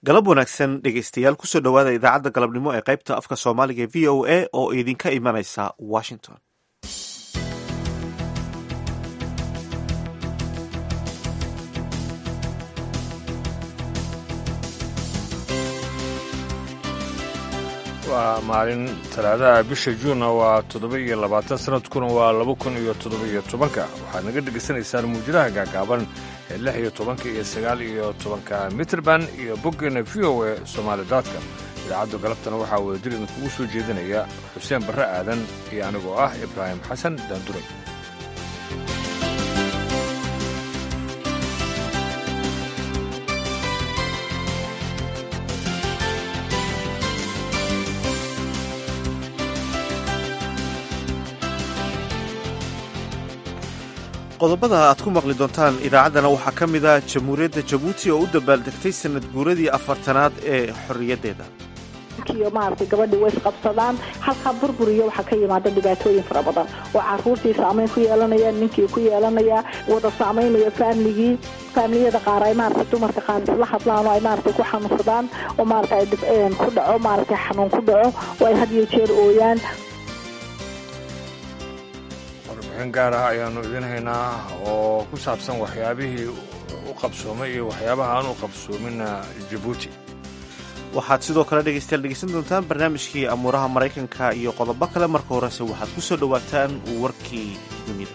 galab wanaagsan dhegeystayaal kusoo dhowaada idaacadda galabnimo ee qaybta afka soomaaliga e v o a oo idinka imanaysa washington waa maalin talaadaha bisha juunna waa toddoba iyo labaatan sanadkuna waa laba kun iyo toddoba iyo tobanka waxaad naga dhegaysanaysaan muujadaha gaagaaban ee lix iyo tobanka iyo sagaal iyo tobanka mitrband iyo boggeena v o e somaali daadka idaacadda galabtana waxaa wadajir idinkugu soo jeedinaya xuseen barre aadan iyo anigoo ah ibraahim xasan daanduray qodobada aad ku maqli doontaan idaacaddana waxaa ka mid ah jamhuuriyadda jabuuti oo u dabaaldegtay sanad guuradii afartanaad ee xorriyaddeeda iyo maaragtay gabadhii way isqabsadaan halkaa burbur iyo waxaa ka yimaada dhibaatooyin fara badan oo caruurtii saamayn ku yeelanaya ninkii ku yeelanaya wada saamaynaya faamligii faamiliyada qaar ay maaragtay dumarka qaar isla hadlaan oo ay maaragtay ku xanuunsadaan oo maaragtay ku dhaco maaragtay xanuun ku dhaco oo ay had iyo jeer ooyaan warbixin gaar ah ayaannu idiin haynaa oo ku saabsan waxyaabihii u qabsoomay iyo waxyaabaha aan u qabsoominna jabuuti waxaad sidoo kale dhegeystayaal dhegeysan doontaan barnaamijkii amuuraha maraykanka iyo qodobo kale marka horese waxaad ku soo dhowaataan warkii dunida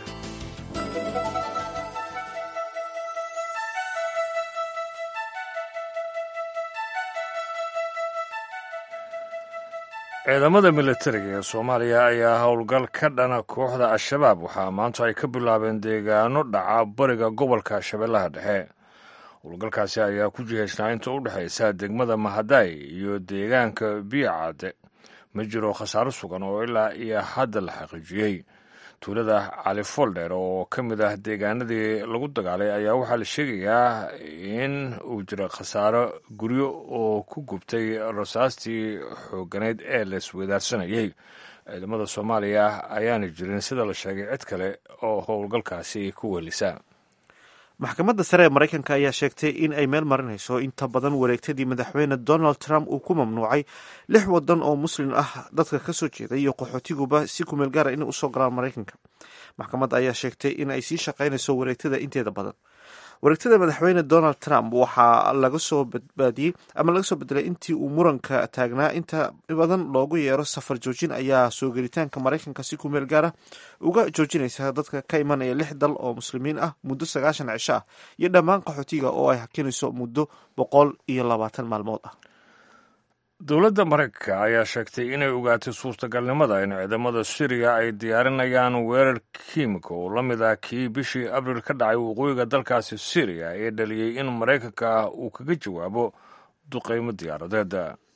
ciidamada militariga ee soomaaliya ayaa howlgal ka dhana kooxda al-shabaab waxaa maanta ay ka bilaabeen deegaano dhaca bariga gobolka shabeellaha dhexe howlgalkaasi ayaa ku jihaysnaa inta u dhexaysa degmada mahadaay iyo deegaanka biyacade ma jiro khasaaro sugan oo ilaa iyo hadda la xaqiijiyey tuulada cali foldher oo ka mid ah deegaanadii lagu dagaalay ayaa waxaa la sheegayaa in uu jiro khasaaro guryo oo ku gubtay rasaastii xooganeyd ee la isweydaarsanayay ciidamada soomaaliya ayaana jirin sida la sheegay cid kale oo howlgalkaasi ku welisa maxkamadda sare ee maraykanka ayaa sheegtay in ay meel marinayso inta badan wareegtadii madaxweyne donald trump uu ku mamnuucay lix wadan oo muslim ah dadka ka soo jeeday iyo qaxootiguba si kumeel gaara inay usoo galaan maraykanka maxkamadda ayaa sheegtay in ay sii shaqaynayso wareegtada inteeda badan wareegtada madaxweyne donald trump waxaa laga soo badbaadiyey ama laga soo bedelay intii uu muranka taagnaa inta badan loogu yeero safar joojin ayaa soo gelitaanka maraykanka si kumeel gaara uga joojinaysa dadka ka imanaya lix dal oo muslimiin ah muddo sagaashan cisho ah iyo dhammaan qaxootiga oo ay hakinayso muddo boqol iyo labaatan maalmood ah dowladda maraykanka ayaa sheegtay inay ogaatay suurtagalnimada in ciidamada suriya ay diyaarinayaan weerar kiimika oo la mid ah kii bishii abriil ka dhacay waqooyiga dalkaasi suriya ee dhaliyey in maraykanka uu kaga jawaabo duqeymo diyaaradeed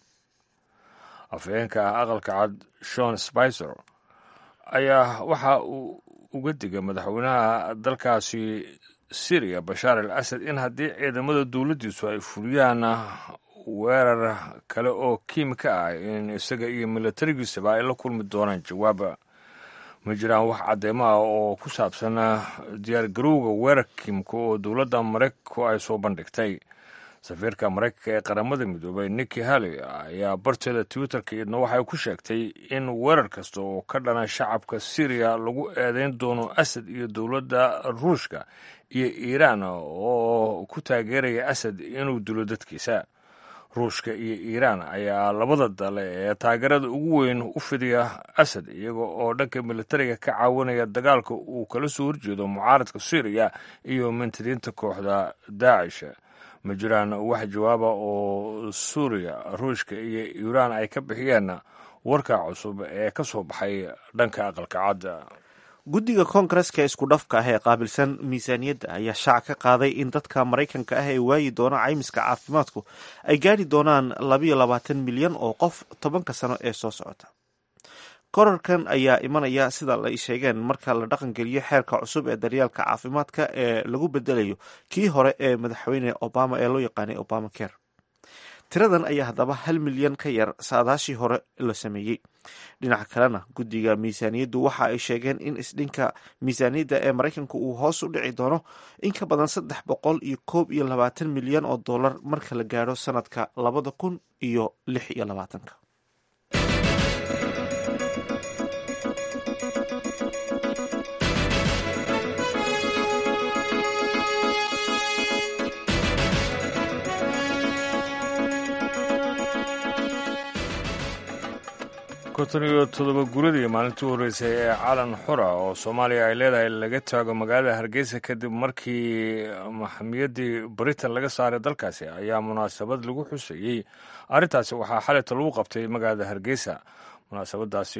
afhayeenka aqalka cad shon spicer ayaa waxa uu uga digay madaxweynaha dalkaasi suriya bashaar al asad in haddii ciidamada dowladdiisu ay fuliyaan weerar kale oo kiimika ah in isaga iyo milatarigiisaba ay la kulmi doonaan jawaaba ma jiraan wax cadeymo ah oo ku saabsan diyaargarowga weerar kiimika oo dowladda maraykanku ay soo bandhigtay safiirka maraykanka ee qaramada midoobay niki halley ayaa barteeda twitterka iyadna waxay ku sheegtay in weerar kasta oo ka dhana shacabka syriya lagu eedeyn doono asad iyo dowladda ruushka iyo iiraan oo ku taageeraya asad inuu dilo dadkiisa ruushka iyo iiraan ayaa labada dale ee taageerada ugu weyn u fidiya asad iyaga oo dhanka militariga ka caawinaya dagaalka uu kala soo horjeedo mucaaradka syriya iyo mintiriinta kooxda daacish ma jiraan wax jawaaba oo suuriya ruushka iyo iiraan ay ka bixiyeen warka cusub ee ka soo baxay dhanka aqalka cadda guddiga koongareska isku dhafka ah ee qaabilsan miisaaniyadda ayaa shaac ka qaaday in dadka maraykanka ah ee waayi doona caymiska caafimaadku ay gaadhi doonaan labayo labaatan milyan oo qof tobanka sano ee soo socota korarkan ayaa imanaya sida ay sheegeen marka la dhaqangeliyo xeerka cusub ee daryaalka caafimaadka ee lagu bedelayo kii hore ee madaxweyne obama ee loo yaqaanay obama care tiradan ayaa haddaba hal milyan ka yar saadaashii hore la sameeyey dhinaca kalena guddiga miisaaniyaddu waxa ay sheegeen in isdhinka miisaaniyadda ee maraykanka uu hoos u dhici doono in ka badan saddex boqol iyo koob iyo labaatan milyan oo dollar marka la gaadho sanadka labada kun iyo lix iyo labaatanka konton iyo toddoba guradii maalintii u horreysay ee calan xura oo soomaaliya ay leedahay laga taago magaalada hargeysa kadib markii maxamiyaddii britain laga saaray dalkaasi ayaa munaasabad lagu xuseeyey arrintaasi waxaa xalayta lagu qabtay magaalada hargeysa munaasabadaasi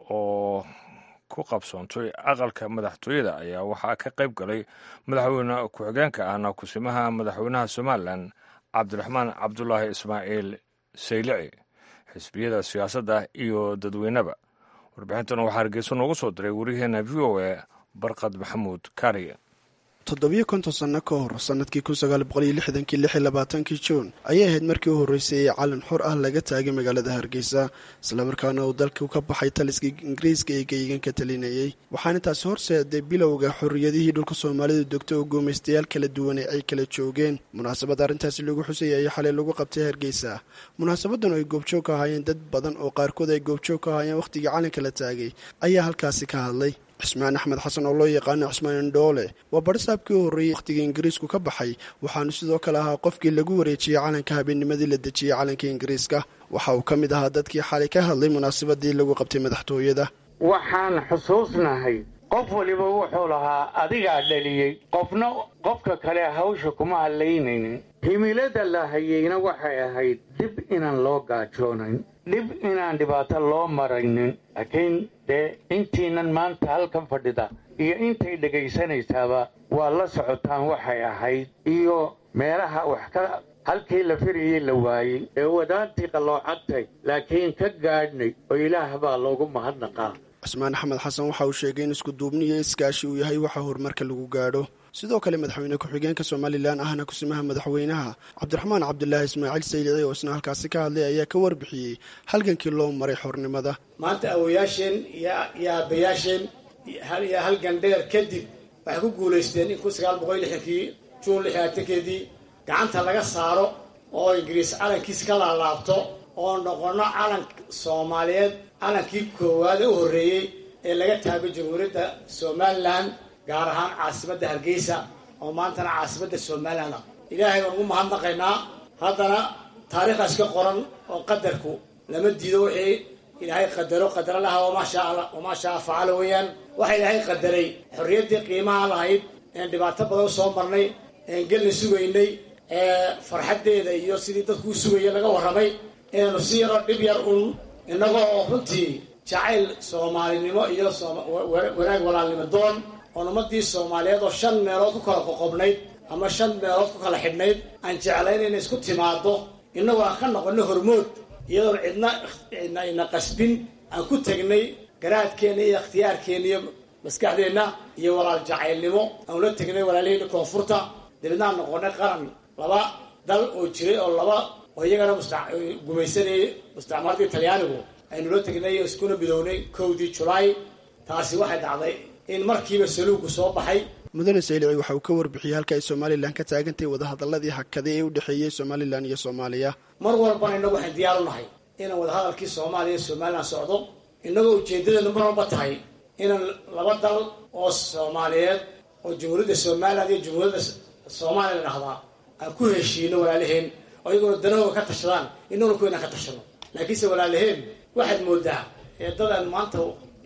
oo ku qabsoontay aqalka madaxtooyada ayaa waxaa ka qayb galay madaxweyne ku-xigeenka ahna kusimaha madaxweynaha somalilan cabdiraxmaan cabdulaahi ismaaciil saylici xisbiyada siyaasadda iyo dadweyneba warbixintana waxaa hargeyso noogu soo diray waryaheena v o a barqad maxamuud kaariye toddobiyo konton sanno ka hor sannadkii kun sagaal boqol iyo lixdankii lix iyo labaatankii juun ayay ahayd markii u horreysay ee calan xor ah laga taagay magaalada hargeysa islamarkaana uu dalku ka baxay taliskii ingiriiska ee geegan ka talinayey waxaana taasi horseeday bilowga xorriyadihii dhulka soomaalidu degto oo guumaystayaal kala duwane ay kala joogeen munaasabad arrintaasi lagu xusayay ayaa xalay lagu qabtay hargeysa munaasabadan oo ay goobjoog ka ahaayeen dad badan oo qaarkood ay goobjoog ka ahaayeen wakhtigii calanka la taagay ayaa halkaasi ka hadlay cismaan axmed xasan oo loo yaqaano cismaan indhoole waa barisaabkii u horreeyey wakhtigii ingiriisku ka baxay waxaanu sidoo kale ahaa qofkii lagu wareejiyey calanka habeennimadii la dejiyey calanka ingiriiska waxa uu ka mid ahaa dadkii xalay ka hadlay munaasabadii lagu qabtay madaxtooyada waxaan xusuusnahay qof waliba wuxuu lahaa adigaa dhaliyey qofna qofka kale hawsha kuma hadlaynaynin himilada la hayeyna waxay ahayd dib inaan loo gaajoonayn dhib inaan dhibaato loo maraynin laakiin dee intiinan maanta halkan fadhida iyo intay dhegaysanaysaaba waa la socotaan waxay ahayd iyo meelaha wax ka halkii la firayey la waayey ee wadaantii qalloocadtay laakiin ka gaadhnay oo ilaah baa loogu mahadnaqaa cismaan axmed xasan waxa uu sheegay in iskuduubni iyo iskaashi uu yahay waxa horumarka lagu gaadho sidoo kale madaxweyne ku-xigeenka somalilan ahna kusimaha madaxweynaha cabdiraxmaan cabdulaahi ismaaciil saylici oo isna halkaasi ka hadlay ayaa ka warbixiyey halgankii loo maray xornimada maanta awoyaasheen iyo aabbayaasheen iyo halgan dheer kadib waxay ku guulaysteen in kun sagaal boqol lixdankii juun lixdaatankeedii gacanta laga saaro oo ingiriis calankiisa ka laalaabto oo noqono calan soomaaliyeed calankii koowaad ee u horreeyey ee laga taago jamhuuriyadda somalilan gaar ahaan caasimadda hargeysa oo maantana caasimadda somalilan ah ilaahay baan ugu mahadnaqaynaa haddana taariikhdaas ka qoran oo qadarku lama diido wixii ilaahay qadaro qadara laha wamaa shaa facala weeyaan waxa ilaahay qadaray xorriyaddii qiimaha lahayd een dhibaato badan soo marnay een gelna sugaynay ee farxaddeeda iyo sidii dadku u sugaya laga warramay inaanu si yaroo dhib yar uun innagoo oo runtii jacayl soomaalinimo iyo wanaag walaalnimo doon oon ummadii soomaaliyeed oo shan meelood ku kala qoqobnayd ama shan meelood ku kala xidhnayd aan jeclayn inay isku timaado innagoo aan ka noqono hormood iyadoon cidna cidna ina qasbin aan ku tegnay garaadkeenna iyo ikhtiyaarkeenna iyo maskaxdeenna iyo walaal jacaylnimo aan ula tegnay walaalaheenna koonfurta dabeedna aan noqonay qaran laba dal oo jiray oo laba oo iyagana gumaysanayay mustacmaradii talyaanigu aynula tegnay oo iskuna midownay kowdii julaay taasi waxay dhacday in markiiba saluugu soo baxay mudane saylici waxa uu ka warbixiyey halka ay somalilan ka taagantahay wadahadaladii hakaday ee u dhexeeyey somalilan iyo soomaaliya mar walbana innagu waxaan diyaar u nahay inaan wadahadalkii soomaaliya iyo somalilan socdo innagoo ujeedadeenu mar walba tahay inaan laba dal oo soomaaliyeed oo jamhuuriyadda somalilan iyo jamhuuriyadda soomaaliya la dhahdaa aan ku heshiino walaalaheen oo iyaguna danahooga ka tashadaan innaguna ku inaan ka tashano laakiinse walaalaheen waxaad moodaa eedadaan maanta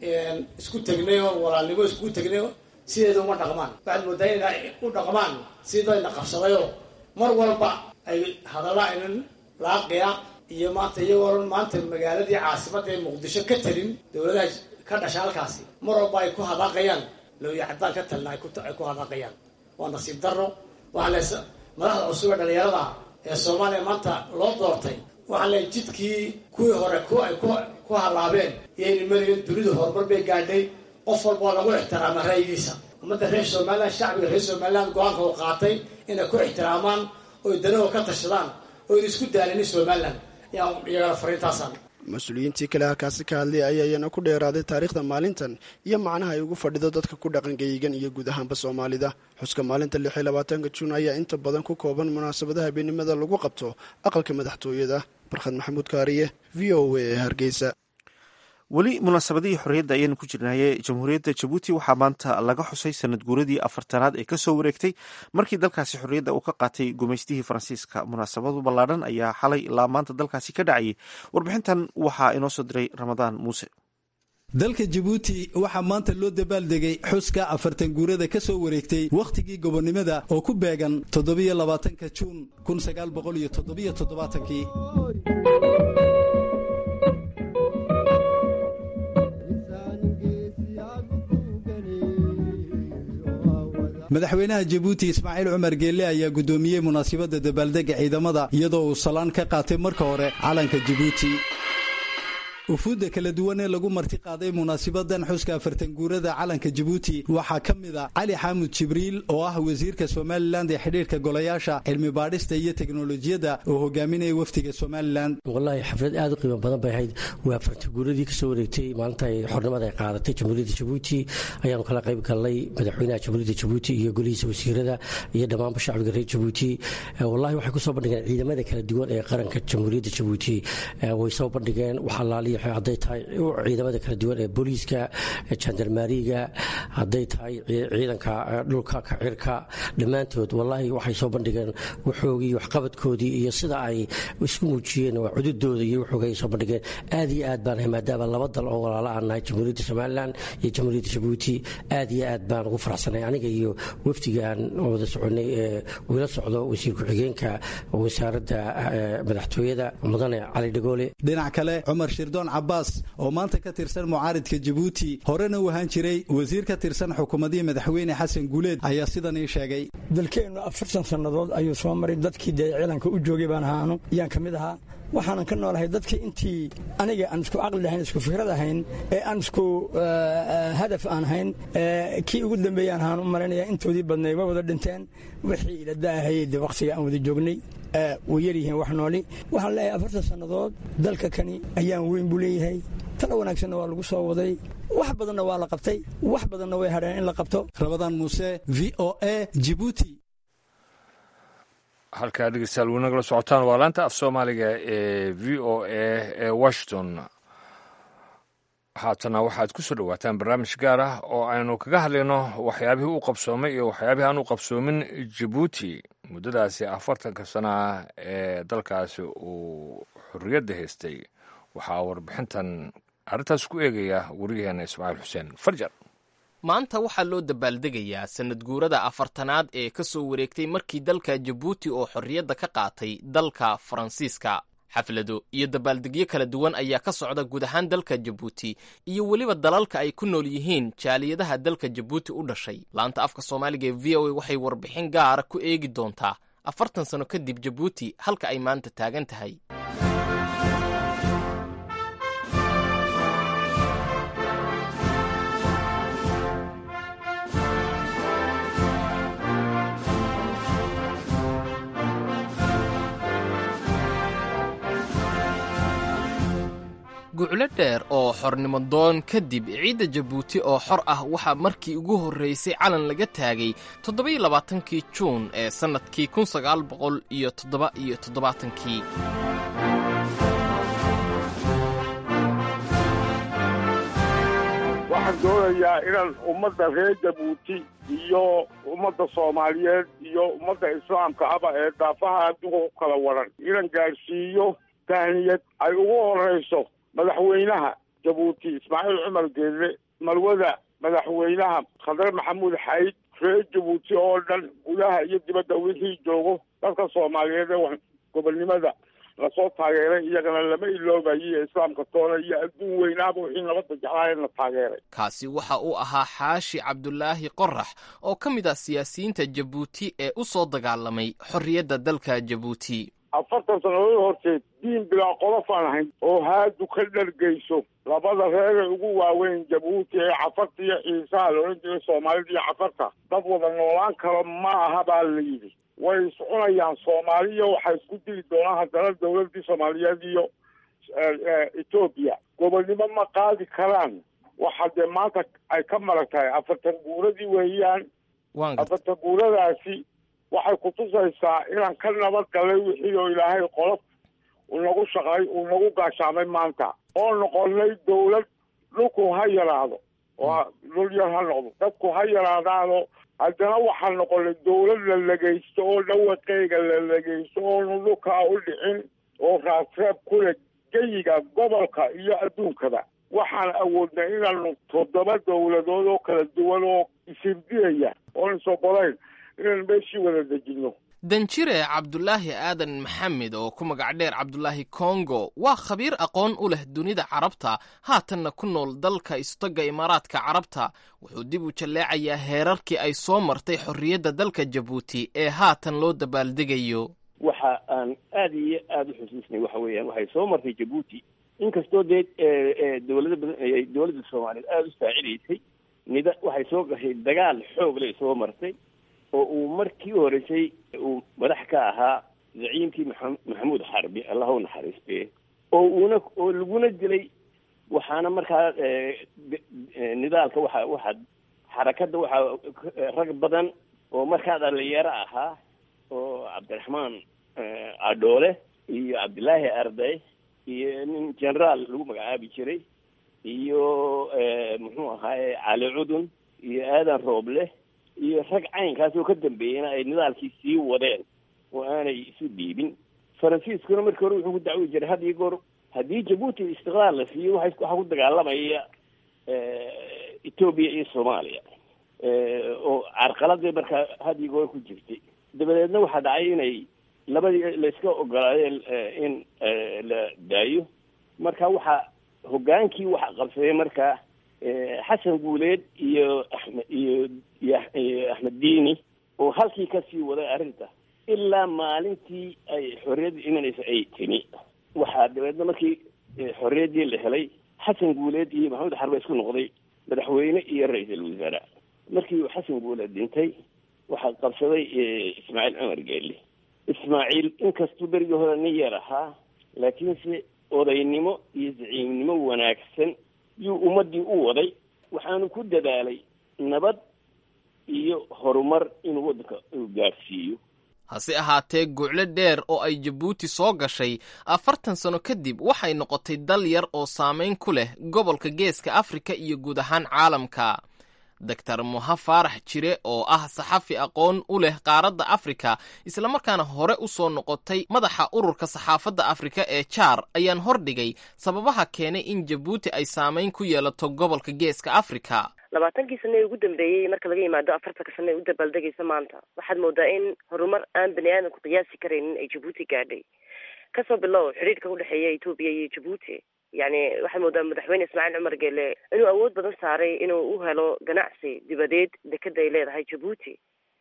isku tegnay oo walaalnimo iskugu tegnay sideeda uma dhaqmaan waxaad moodaa inay u dhaqmaan sidayna qabsadayoo mar walba ay hadalla aynan laaqiya iyo maanta iyagoo maanta magaaladii caasimadda ee muqdisho ka talin dowladaha ka dhasha halkaasi mar walba ay ku hadaaqayaan looya caddaan ka talina ay ku hadaaqayaan waa nasiib darro waxaa lees madaxda cusub ee dhalinyarada ee soomaaliya maanta loo doortay waxaa le jidkii kuwii hore ay ku halaabeen iyayna marigan dunidu horumar bay gaadhay qof walba oo lagu ixtiraama ra'yigiisa ummadda reer somalilan shacbiga reer somalilan go-aanka uu qaatay inay ku ixtiraamaan oy danahoo ka tashadaan oon isku daalinin somalilan ayaan iyagana fariintaasaan mas-uuliyiintii kale halkaasi ka hadlay ayaa iyana ku dheeraaday taariikhda maalintan iyo macnaha ay ugu fadhido dadka ku dhaqan geyigan iyo guud ahaanba soomaalida xuska maalinta lix iyo labaatanka juun ayaa inta badan ku kooban munaasabadaha habeenimada lagu qabto aqalka madaxtooyada barkhad maxamuud kaariye v o a ee hargeysa weli munaasabadihii xorriyadda ayaanu ku jirnaye jamhuuriyadda jabuuti waxaa maanta laga xusay sanad guuradii afartanaad ee kasoo wareegtay markii dalkaasi xorriyadda uu ka qaatay gumaystihii faransiiska munaasabadu ballaadhan ayaa xalay ilaa maanta dalkaasi ka dhacayay warbixintan waxaa inoo soo diray ramadaan muuse dalka jabuuti waxaa maanta loo dabaaldegay xuska afartan guurada ka soo wareegtay wakhtigii gobonnimada oo ku beegan toddobiyo labaatanka juun kun sagaal boqol iyo toddobiyo toddobaatankii madaxweynaha jabuuti ismaaciil cumar geelle ayaa guddoomiyey munaasabadda dabaaldega ciidamada iyadoo uu salaan ka qaatay marka hore calanka jabuuti ufuudda kala duwan ee lagu marti qaaday munaasibadan xuska afartan guurada calanka jabuuti waxaa ka mid a cali xaamud jibriil oo ah wasiirka somalilan ee xidhiirka golayaasha cilmi baadhista iyo teknolojiyadda oo hogaaminaya wafdiga somalilan wallaahi xaflad aad u qiimo badan bay ahayd waa afartan guuradii kasoo wareegtay maalinta ay xornimada ay qaadatay jamhuuriyadda jabuuti ayaanu kala qayb galnay madaxweynaha jamhuuriyadda jabuuti iyo golihiisa wasiirada iyo dhammaanba shacbiga reer jabuuti wallahi waxay kusoo bandhigeen ciidamada kala duwan ee qaranka jamhuuriyadda jabuuti way soo bandhigeen waxalaaliya hadday tahay ciidamada kala duwan ee booliiska jandarmaariga hadday tahay ciidanka dhulka kacirka dhammaantood wallaahi waxay soo bandhigeen waxoogii waxqabadkoodii iyo sida ay isku muujiyeen waa cududooda iyo waxoogay soo bandhigeen aad iyo aad baan maadaama laba dal oo walaala aan nahay jamhuuriyadda somalilan iyo jamhuuriyadda jabuuti aad iyo aad baan ugu faraxsanay aniga iyo wafdigaan wada soconay ee wila socdo wasiir ku-xigeenka wasaaradda madaxtooyada mudane cali dhagoole dhinac kale cumar shirdoon cabaas oo maanta ka tirsan mucaaridka jabuuti horena u ahaan jiray wasiir ka tirsan xukuumadihii madaxweyne xasan guuleed ayaa sidan ii sheegay dalkeennu afartan sannadood ayuu soo maray dadkii dee ciidanka u joogay baan ahaanu ayaan ka mid ahaa waxaanan ka noolahay dadkii intii aniga aan isku caqli lahayn isku fikrad ahayn ee aan isku hadaf aan ahayn kii ugu dambeeyaan ahaan u malaynaya intoodii badnay way wada dhinteen wixii ila daahayey dee wakhtiga aan wada joognay way yaryihiin wax nooli waxaan leeyahay afartan sannadood dalka kani ayaan weyn buu leeyahay tala wanaagsanna waa lagu soo waday wax badanna waa la qabtay wax badanna way hadheen in la qabto rabadaan muuse v o a jibuuti halkaa dhegeystayaal weli nagala socotaan waa laanta af soomaaliga ee v o a ee washington haatana waxaad ku soo dhowaataan barnaamij gaar ah oo aynu kaga hadlayno waxyaabihii u qabsoomay iyo waxyaabihii aan u qabsoomin jabuuti muddadaasi afartanka sana ee dalkaasi uu xorriyadda haystay waxaa warbixintan arrintaas ku eegaya wariyaheena ismaaciil xuseen farjar maanta waxaa loo dabaaldegayaa sanad guurada afartanaad ee ka soo wareegtay markii dalka jabuuti oo xorriyadda ka qaatay dalka faransiiska xaflado iyo dabaaldegyo kala duwan ayaa ka socda guud ahaan dalka jabuuti iyo weliba dalalka ay ku nool yihiin jaaliyadaha dalka jabuuti u dhashay laanta afka soomaaliga ee v o a waxay warbixin gaara ku eegi doontaa afartan sano kadib jabuuti halka ay maanta taagan tahay guclo dheer oo xornimo doon kadib ciidda jabuuti oo xor ah waxaa markii ugu horraysay calan laga taagay toddobiyo labaatankii juun ee sannadkii kun sagaal boqol iyo toddoba iyo toddobaatankii waxaan doonayaa inaan ummadda reer jabuuti iyo ummadda soomaaliyeed iyo ummadda islaamka aba ee daafaha adduunka ku kala waran inaan gaadhsiiyo tahniyad ay ugu horrayso madaxweynaha jabuuti ismaaciil cumar geelle marwada madaxweynaha khadre maxamuud xayd reer jabuuti oo dhan gudaha iyo dibadda wixii joogo dadka soomaaliyeed ee gobolnimada lasoo taageeray iyagana lama iloobayo islaamka toona iyo adduun weynaaba wixii nabadda jeclaayeen la taageeray kaasi waxa uu ahaa xaashi cabdulaahi qorax oo ka mid ah siyaasiyiinta jabuuti ee u soo dagaalamay xorriyadda dalka jabuuti afartan sannadood horteed diin bilaa qolof aan ahayn oo haadu ka dhargayso labada reere ugu waaweyn jabuuti ee cafarta iyo ciisaha la odhan jiray soomaalida iyo cafarta dad wada noolaan karo ma aha baa la yidhi way soconayaan soomaaliya waxaa isku dili doonaan haddana dawladdii soomaaliyeed iyo etoobiya gobonnimo ma qaadi karaan waxa dee maanta ay ka marag tahay afartan guuradii weeyaan afartan guuradaasi waxay kutusaysaa inaan ka nabad galay wixii oo ilaahay qolof uu nagu shaqay uu nagu gaashaamay maanta oo noqonay dawlad dhulku ha yaraado oo dhul yar ha noqdo dadku ha yaraadaano haddana waxaa noqonay dawlad la legaysto oo dhawaqeyga la legaysto oonu dhulkaa u dhicin oo raasreeb kule geyiga gobolka iyo adduunkada waxaan awoodnay inaanu toddoba dawladood oo kala duwan oo isirdiraya oon isobolayn inaan meeshii wada dejinno danjire cabdulaahi aadan maxamed oo ku magac dheer cabdulaahi kongo waa khabiir aqoon u leh dunida carabta haatanna ku nool dalka istoga imaaraadka carabta wuxuu dib u jalleecayaa heerarkii ay soo martay xorriyadda dalka jabuuti ee haatan loo dabaaldegayo waxa aan aada iyo aada u xusuusnay waxa weeyaan waxay soo martay jabuuti inkastoo dee dawlado badan ay dawladda soomaaliyeed aada u saacidaysay nida waxay soo gashay dagaal xoog lay soo martay oo uu markii u horreysay uu madax ka ahaa zaciimkii maa maxamuud xarbi allah u naxariiste oo uuna oo laguna dilay waxaana markaa nidaalka waxa waxa xarakadda waxaa rag badan oo markaa dhalinyaro ahaa oo cabdiraxmaan adhoole iyo cabdillaahi arday iyo nin generaal lagu magacaabi jiray iyo muxuu ahaaye cali cudun iyo aadan rooble iyo rag caynkaas oo ka dambeeyeyna ay nidaalkii sii wadeen oo aanay isu dhiibin faransiiskuna markii hore wuxuu ku dacwi jiray had iyo goor haddii jabuuti istiqlaal la siiyo waxa waxaa ku dagaalamaya etoobiya iyo soomaaliya oo carqaladii markaa had iyo goor ku jirtay dabadeedna waxaa dhacay inay labadii layska ogolaadeen in la daayo marka waxaa hoggaankii waxa qabsaday markaa xasan guuleed iyo axmed iyo iyo axmed diini oo halkii kasii waday arrinta ilaa maalintii ay xorriyadda imanaysa ay timi waxaa dabeedna markii xorriyaddii la helay xasan guuleed iyo maxamed xarbe isku noqday madaxweyne iyo ra-iisul wasaare markii uu xasan guuleed dhintay waxaa qabsaday ismaaciil cumar geelle ismaaciil inkastuu berigii hore nin yar ahaa laakiinse odaynimo iyo zaciimnimo wanaagsan yuu ummaddii u waday waxaanu ku dadaalay nabad iyo horumar inuu waddanka uu gaadhsiiyo hase ahaatee guucle dheer oo ay jabuuti soo gashay afartan sano kadib waxay noqotay dal yar oo saamayn ku leh gobolka geeska afrika iyo guud ahaan caalamka doctor moha faarax jire oo ah saxafi aqoon u leh qaaradda afrika islamarkaana hore u soo noqotay madaxa ururka saxaafadda afrika ee jaar ayaan hordhigay sababaha keenay in jabuuti ay saamayn ku yeelato gobolka geeska afrika labaatankii sane ee ugu dambeeyey marka laga yimaado afartanka sane ee u dabaaldegaysa maanta waxaad moodaa in horumar aan bani aadamku qiyaasi karaynin ay jabuuti gaadhay kasoo bilow xidhiirka udhexeeya etoobiya iyo jabuuti yani waxaad moodaa madaxweyne ismaaciil cumar geele inuu awood badan saaray inuu u helo ganacsi dibadeed dekeda ay leedahay jabuuti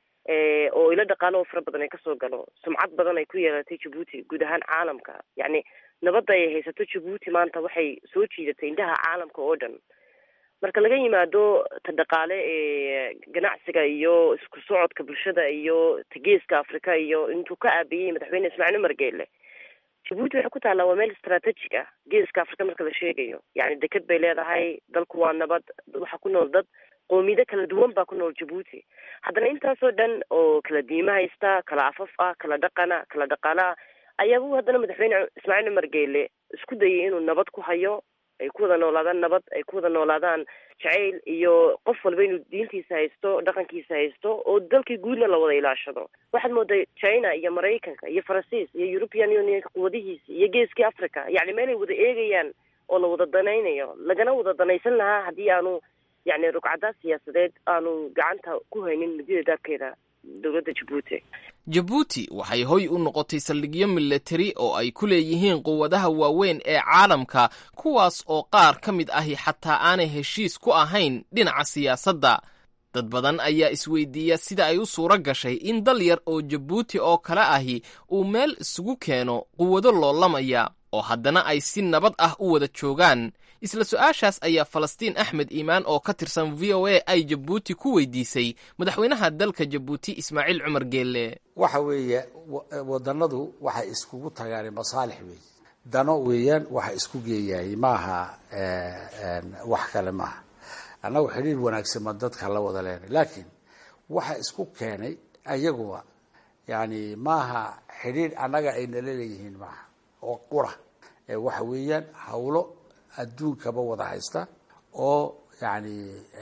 oo ilo dhaqaalo oo fara badan ay kasoo galo sumcad badan ay ku yeelatay jabuuti guud ahaan caalamka yacni nabadda ay haysato jabuuti maanta waxay soo jiidatay indhaha caalamka oo dhan marka laga yimaado ta dhaqaale ee ganacsiga iyo isku socodka bulshada iyo tageeska afrika iyo intuu ka aabiyey madaxweyne ismaaciil cumar geele jabuuti waxay ku taallaa waa meel strategic ah geeska afrika marka la sheegayo yani deked bay leedahay dalku waa nabad waxaa ku nool dad qoomiyado kala duwan baa ku nool jabuuti haddana intaasoo dhan oo kala diimo haysta kala afaf ah kala dhaqana kala dhaqaala ayaabuu haddana madaxweyne ismaaciil cumar geele isku dayay inuu nabad ku hayo ay ku wada noolaadaan nabad ay ku wada noolaadaan jacayl iyo qof walba inuu diintiisa haysto dhaqankiisa haysto oo dalkii guudna la wada ilaashado waxaad mooday china iyo maraykanka iyo faransiis iyo european unionka quwadihiisa iyo geeskii africa yacni meelay wada eegayaan oo la wada danaynayo lagana wada danaysan lahaa haddii aanu yacni rugcadaad siyaasadeed aanu gacanta ku haynin midida daabkeeda dowladda jabuuti jabuuti waxay hoy u noqotay saldhigyo milatari oo ay ku leeyihiin quwadaha waaweyn ee caalamka kuwaas oo qaar ka mid ahi xataa aanay heshiis ku ahayn dhinaca siyaasadda dad badan ayaa isweydiiya sida ay u suuro gashay in dal yar oo jabuuti oo kale ahi uu meel isugu keeno quwado loolamaya oo haddana ay si nabad ah u wada joogaan isla su-aashaas ayaa falastiin axmed iimaan oo ka tirsan v o a ay jabuuti ku weydiisay madaxweynaha dalka jabuuti ismaaciil cumar geelle waxa weeye wadannadu waxay iskugu tagaan masaalix weeye dano weeyaan waxa isku geeyaayay maaha wax kale maaha annagu xidhiir wanaagsan ma dadka la wada leenay laakiin waxa isku keenay ayaguba yani maaha xidhiir annaga ay nala leeyihiin maaha oo qura waxa weeyaan hawlo adduunkaba wada haysta oo yani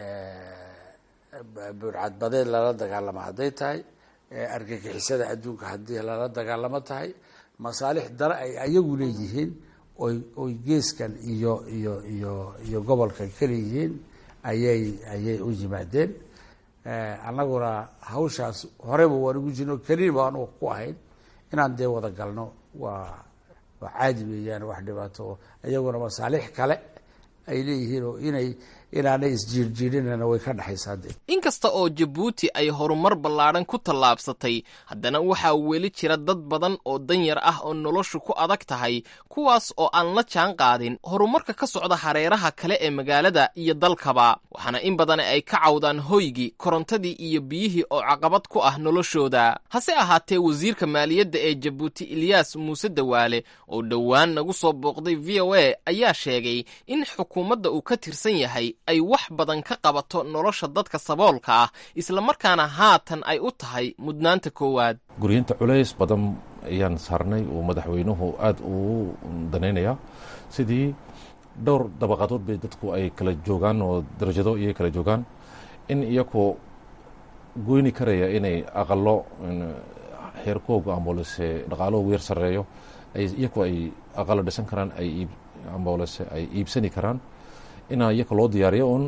burcadbadeed lala dagaalamo hadday tahay argagixisada adduunka haddii lala dagaalamo tahay masaalix dana ay ayagu leeyihiin oy oy geeskan iyo iyo iyo iyo gobolkan ka leeyihiin ayay ayay u yimaadeen annaguna hawshaas horeyba waan ugu jirno keliya ba anuga ku ahayn inaan dee wada galno waa waa caadi weeyaan wax dhibaato iyaguna masaalix kale ay leeyihiin oo inay inaanay isjiirjiirinana way ka dhexaysaa dee inkasta oo jabuuti ay horumar ballaadhan ku tallaabsatay haddana waxaa weli jira dad badan oo danyar ah oo noloshu ku adag tahay kuwaas oo aan la jaan qaadin horumarka ka socda hareeraha kale ee magaalada iyo dalkaba waxaana in badan ay ka cawdaan hoygii korontadii iyo biyihii oo caqabad ku ah noloshooda hase ahaatee wasiirka maaliyadda ee jabuuti ilyaas muuse dawaale oo dhowaan nagu soo booqday v o a ayaa sheegay in xukuumadda uu ka tirsan yahay ay wax badan ka qabato nolosha dadka saboolka ah islamarkaana haatan ay u tahay mudnaanta koowaad guriyinta culays badan ayaan saarnay uu madaxweynuhu aada uu danaynayaa sidii dhowr dabaqadood bay dadku ay kala joogaan oo darajado iyay kala joogaan in iyakoo goyni karaya inay aqalo xeerkooga amboolese dhaqaalahoogu yar sarreeyo iyaku ay aqalo dhisan karaan ay amboolese ay iibsani karaan inaa iyaka loo diyaariyo un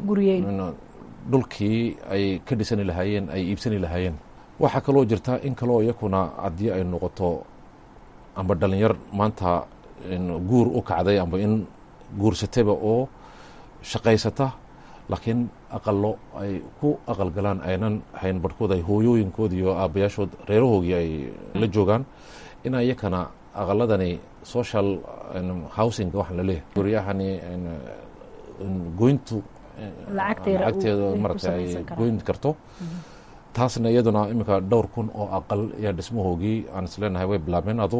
dhulkii ay ka dhisani lahaayeen ay iibsani lahaayeen waxaa kaloo jirta in kaloo iyakuna haddii ay noqoto amba dhalinyar maanta guur u kacday amba in guursataba oo shaqaysata laakiin aqalo ay ku aqal galaan aynan hayn barhkood ay hooyooyinkood iyo aabbayaashood reerahoogii ay la joogaan inaa iyakana aqaladani social housing waxaan laleeyahay guryahani goyntu lacagteeda marata ay goyn karto taasna iyaduna iminka dhowr kun oo aqal ayaa dhismahoogii aan isleenahay way bilaabeen adu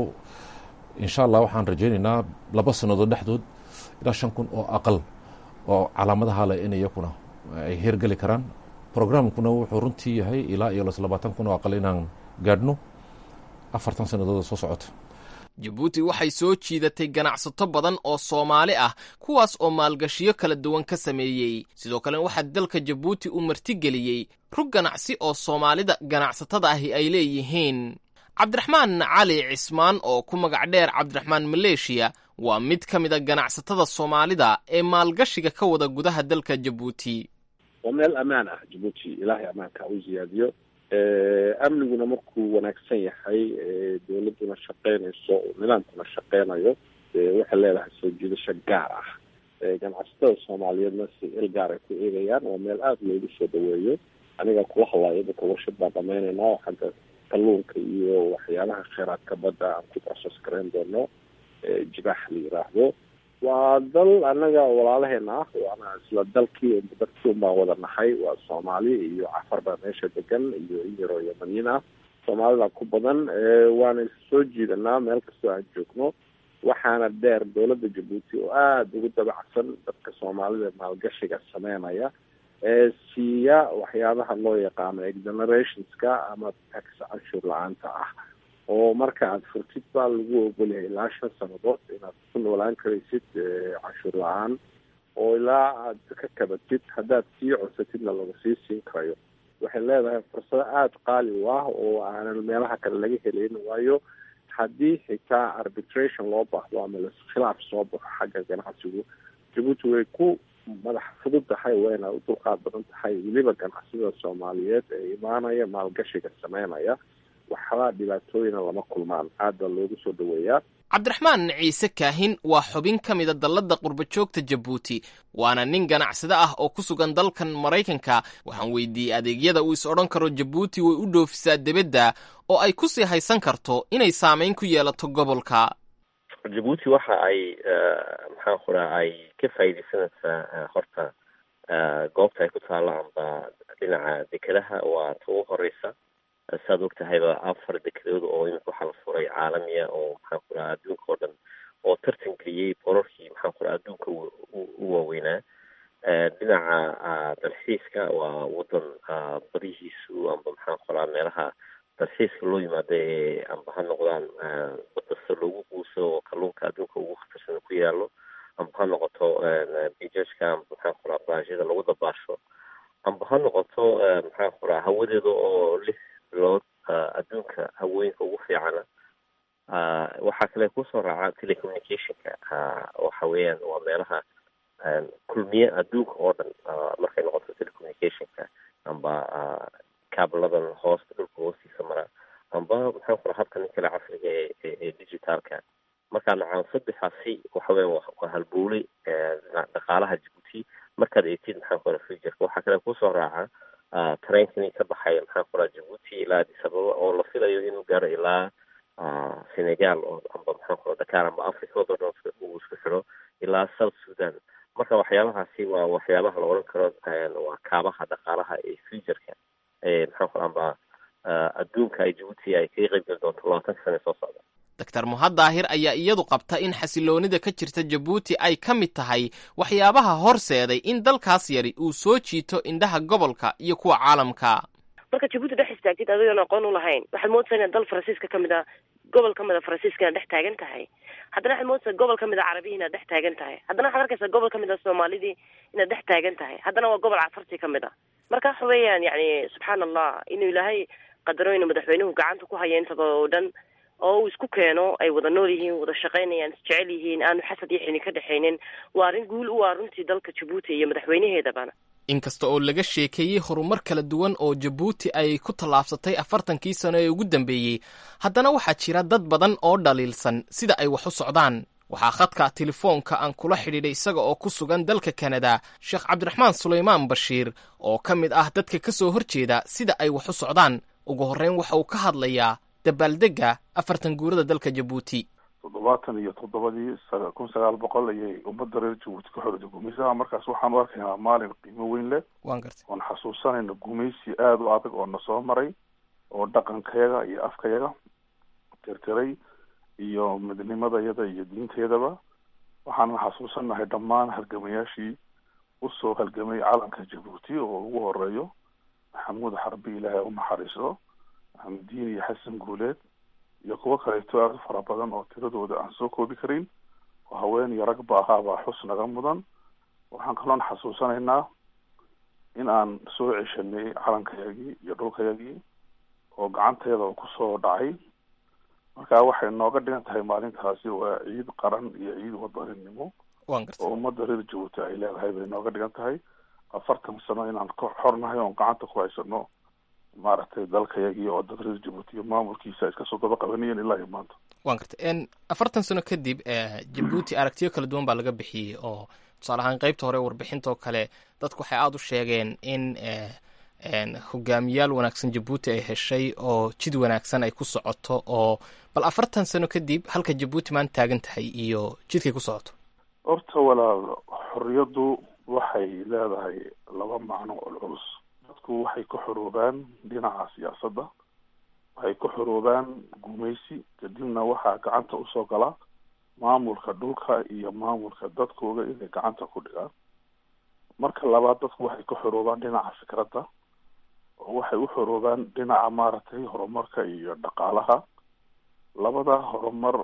insha allah waxaan rajaynaynaa laba sannadood dhexdood ilaa shan kun oo aqal oo calaamadaha leh in iyakuna ay heergeli karaan programkuna wuxuu runtii yahay ilaa iyo labaatan kun oo aqal inaan gaadhno afartan sannadood soo socoto jabuuti waxay soo jiidatay ganacsato badan oo soomaali ah kuwaas oo maalgashiyo kala duwan ka sameeyey sidoo kale waxaa dalka jabuuti u martigeliyey rug ganacsi oo soomaalida ganacsatada ahi ay leeyihiin cabdiraxmaan cali cismaan oo ku magac dheer cabdiraxmaan maleeshiya waa mid ka mida ganacsatada soomaalida ee maalgashiga ka wada gudaha dalka jabuuti waa meel ammaan ah jabuuti ilaahay ammaanka u ziyaadiyo amniguna markuu wanaagsan yahay dowladuna shaqeynayso nidaamkuna shaqeynayo waxay leedahay soo jiidasho gaar ah ganacsatada soomaaliyeedna si il gaar ay ku eegayaan waa meel aada loogu soo dhaweeyo aniga kula hadlayo dadka warshad baan dhamaynaynaa oo xagga kalluunka iyo waxyaalaha kheyraadka badda aan ku process garayn doono jibaax la yiraahdo waa dal anaga walaalaheena ah waana isla dalkii darkii un baan wada nahay waa soomaali iyo cafar baa meesha degan iyo inyaroo yamaniin ah soomaalida ku badan waana soo jiidanaa meel kastoo aan joogno waxaana dheer dowladda jabuuti oo aada ugu dabacsan dadka soomaalida maalgashiga sameynaya ee siiya waxyaabaha loo yaqaano exonerationska ama tax canshur la-aanta ah oo marka aad furtid baa lagu ogolyahay ilaa shan sannadood inaad ku noolaan karaysid canshuur la-aan oo ilaa aad ka kabatid haddaad sii codsatidna laga sii siin karayo waxay leedahay fursado aada qaali u ah oo aanan meelaha kale laga helayn waayo haddii xitaa arbitration loo baahdo ama khilaaf soo baxo xagga ganacsigu jabuuti way ku madax fudud tahay wayna u dulqaad badan tahay weliba ganacsida soomaaliyeed ee imaanaya maalgashiga sameynaya waxba dhibaatooyina lama kulmaan aad baa loogu soo dhaweeyaa cabdiraxmaan ciise kaahin waa xubin ka mida dalladda qurbajoogta jabuuti waana nin ganacsade ah oo ku sugan dalkan maraykanka waxaan weydiiyey adeegyada uu is odhan karo jabuuti way u dhoofisaa debedda oo ay ku sii haysan karto inay saamayn ku yeelato gobolka jabuuti waxa ay maxaan ku dhaha ay ka faa'iidaysanaysaa horta goobta ay ku taalo amba dhinaca dekedaha waa ta ugu horeysa saad og tahayba afar dekedood oo imika waxaa la furay caalamiya oo maxaan ku dhaha adduunka oo dhan oo tartan geliyey borarkii maxaan ku dhaha adduunka u waaweynaa dhinaca dalxiiska waa wadan badihiisu amba maxaan ku dhaha meelaha dalxiiska loo yimaado ee amba ha noqdaan badasta loogu guuso oo kalluunka adduunka ugu khatarsan ku yaalo amba ha noqoto bijajka amba maxaan ku dhaha baashida lagu dabaasho amba ha noqoto maxaan ku dhaha hawadeeda oo lix bilood adduunka hawooyinka ugu fiicana waxaa kale kusoo raaca telecommunicationka waxa weeyaan waa meelaha kulmiye adduunka oo dhan markay noqoto telecommunicationka amba kaabladan hoosta dhulka hoostiisa mara amba maxaan ku dhaha habkan kale casriga ee digitaalka markaa nacaan saddexaasi waxa weya waa halbuulay dhaqaalaha jabuuti markaad eegtid maxaan ku dhaha futurka waxaa kale kusoo raaca tareenkani ka baxaya maxaan ku dhaha jabuuti ilaa addis ababa oo la filayo inuu gaaro ilaa senegal oo amba maxaan ku dhaha dakar amba africa oo dhan uu isku xidho ilaa south sudan marka waxyaabahaasi waa waxyaabaha la odhan karo waa kaabaha dhaqaalaha ee futurka ee maxaan ku dhaha amba adduunka ay jabuuti ay kaga qayb geli doonto labaatanka sane soo socda doctor muhad daahir ayaa iyadu qabta in xasiloonida ka jirta jabuuti ay ka mid tahay waxyaabaha horseeday in dalkaas yari uu soo jiito indhaha gobolka iyo kuwa caalamka marka jabuuti dhex istaagtid adigoon aqoon u lahayn waxaad moodaysaa inaad dal faransiiska ka mid a gobol ka mid a faransiiska inaad dhex taagan tahay haddana waxaad moodaysaa gobol ka mid a carabihi inaad dhex taagan tahay haddana waxaad arkaysaa gobol ka mid a soomaalidii inaad dhex taagan tahay haddana waa gobol cafartii ka mid a marka waxa weeyaan yacni subxaan allah inuu ilaahay qadaro inuu madaxweynuhu gacanta ku haya intaba oo dhan oo uu isku keeno ay wada nool yihiin wada shaqaynayaan isjecel yihiin aanu xasad iyo xini ka dhexaynin waa arrin guul u ah runtii dalka jabuuti iyo madaxweynaheedabana inkasta oo laga sheekeeyey horumar kala duwan oo jabuuti ay ku tallaabsatay afartankii sano ee ugu dambeeyey haddana waxaa jira dad badan oo dhaliilsan sida ay wax u socdaan waxaa khadka telefoonka aan kula xidhiidhay isaga oo ku sugan dalka kanada sheekh cabdiraxmaan sulaymaan bashiir oo ka mid ah dadka ka soo horjeeda sida ay wax u socdaan ugu horreyn waxa uu ka hadlayaa dabaaldega afartan guurada dalka jabuuti toddobaatan iyo toddobadii kun sagaal boqol ayay ummadda reer jabuuti ka xorida gumaysaha markaas waxaan u arkaynaa maalin qiimo weyn leh waan gartay oon xasuusanayna gumaysi aada u adag oo na soo maray oo dhaqankayaga iyo afkayaga tirtiray iyo midnimadayada iyo diintayadaba waxaanan xasuusanahay dhammaan halgamayaashii usoo halgamay calanka jabuuti oo ugu horeeyo maxamuud xarbi ilaahay u naxariiso xamdiin iyo xasan guuleed iyo kuwo kaleeto aada u fara badan oo tiradooda aan soo koobi karin oo haween iyo ragba ahaabaa xus naga mudan waxaan kaloon xasuusanaynaa in aan soo ceshanay calankayagii iyo dhulkayagii oo gacanteeda kusoo dhacay marka waxay nooga dhigan tahay maalintaasi waa ciid qaran iyo ciid wadaninimo oo ummadda reer jabuuti ay leedahay bay nooga dhigan tahay afartan sano inaan ka xornahay oon gacanta ku haysano maaragtay dalkayagii oo dad reer jabuuti iyo maamulkiisa iska soo daba qabanayeen ilaa iyo maanta waan gartay afartan sano kadib jabuuti aragtiyo kala duwan baa laga bixiyey oo tusaale ahaan qeybta hore warbixinta oo kale dadku waxay aada u sheegeen in hogaamiyaal wanaagsan jabuuti ay heshay oo jid wanaagsan ay ku socoto oo bal afartan sano kadib halka jabuuti maanta taagan tahay iyo jidkay ku socoto horta walaal xorriyaddu waxay leedahay laba macno oo culus dadku waxay ku xoroobaan dhinaca siyaasadda waxay ku xoroobaan gumaysi kadibna waxaa gacanta usoo gala maamulka dhulka iyo maamulka dadkooda inay gacanta ku dhigaan marka labaad dadku waxay ku xoroobaan dhinaca fikradda oo waxay u xoroobaan dhinaca maaragtay horumarka iyo dhaqaalaha labada horumar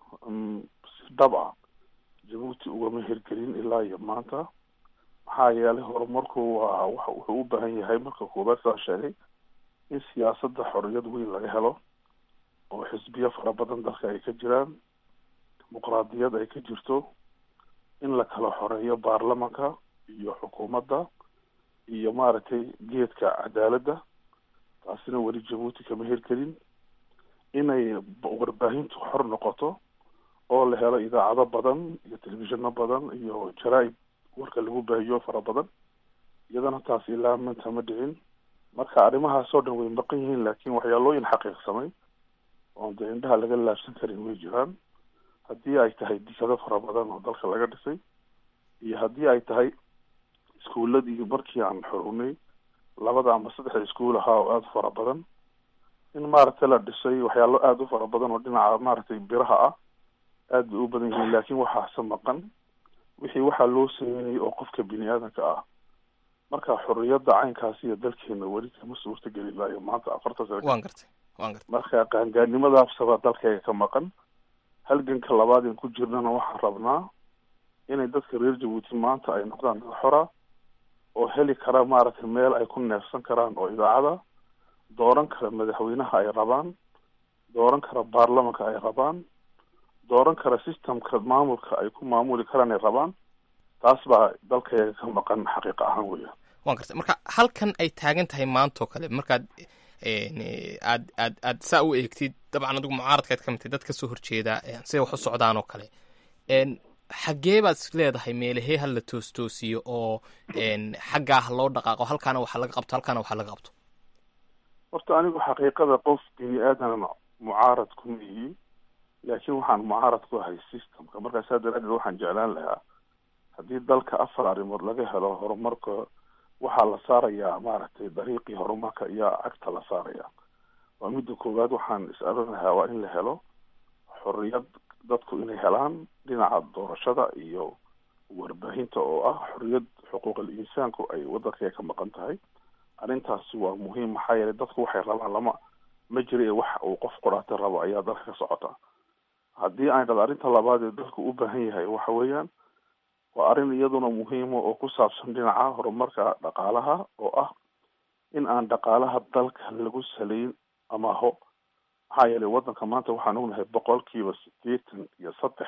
si dhab ah jabuuti ugama hirgelin ilaa iyo maanta maxaa yeelay horumarku waa wa wuxuu u baahan yahay marka koobaad saa sheegay in siyaasadda xorriyad weyn laga helo oo xisbiyo fara badan dalka ay ka jiraan dimuqraadiyad ay ka jirto in la kala xoreeyo baarlamanka iyo xukuumadda iyo maaragtay geedka cadaaladda taasina weli jabuuti kama hirgelin inay warbaahintu xor noqoto oo la helo idaacado badan iyo telefishino badan iyo jaraa-id warka lagu baahiyo fara badan iyadana taas ilaa manta ma dhicin marka arrimahaas oo dhan way maqan yihiin laakiin waxyaalooyin xaqiiqsamay oon dee indhaha laga laabsan karin way jiraan haddii ay tahay dikado fara badan oo dalka laga dhisay iyo haddii ay tahay iskuuladii markii aan xorunay labada ama saddexda iskuul ahaa oo aada u fara badan in maaragtay la dhisay waxyaalo aada u fara badan oo dhinaca maaragtay biraha ah aad bay u badan yihiin laakiin waxaase maqan wixii waxaa loo sameynayay oo qofka bini aadanka ah marka xorriyadda caynkaasi iyo dalkeena weli kama suurta geli laayo maanta afartan sano waan gartay waan gartay marka qaangaarnimadaasaba dalkayga ka maqan halganka labaad in ku jirnana waxaan rabnaa inay dadka reer jabuuti maanta ay noqdaan dad xora oo heli kara maaragtay meel ay ku neefsan karaan oo idaacada dooran kara madaxweynaha ay rabaan dooran kara baarlamanka ay rabaan dooran kara systemka maamulka ay ku maamuli karaan ay rabaan taas baa dalkayga ka maqan xaqiiqa ahaan weya waan gartay marka halkan ay taagan tahay maantoo kale markaad aad aad aad saa u eegtid dabcan adigu mucaaradkaad ka mitay dad kasoo horjeeda siday wax u socdaan oo kale xaggee baad is leedahay meelahee ha la toostoosiyo oo xaggaa ha loo dhaqaaqo halkaana waxa laga qabto halkaana waxa laga qabto horta anigu xaqiiqada qof bini aadan mucaarad kuma yihi laakiin waxaan mucaarad ku ahay systemka markaa saa daraadeed waxaan jeclaan lahaa haddii dalka afar arrimood laga helo horumarka waxaa la saarayaa maaragtay dariiqii horumarka iyo cagta la saaraya waa midda koowaad waxaan is aran lahaa waa in la helo xorriyad dadku inay helaan dhinaca doorashada iyo warbaahinta oo ah xorriyad xuquuqal insaanku ay waddanka ka maqan tahay arrintaasi waa muhiim maxaa yeelay dadku waxay rabaan lama ma jira ee wax uu qof qoraata rabo ayaa dalka ka socota haddii aan dhado arrinta labaad ee dalku u baahan yahay waxa weeyaan waa arrin iyaduna muhiima oo ku saabsan dhinaca horumarka dhaqaalaha oo ah in aan dhaqaalaha dalka lagu salayn amaho maxaa yeelay waddanka maanta waxaan ognahay boqolkiiba sideetan iyo saddex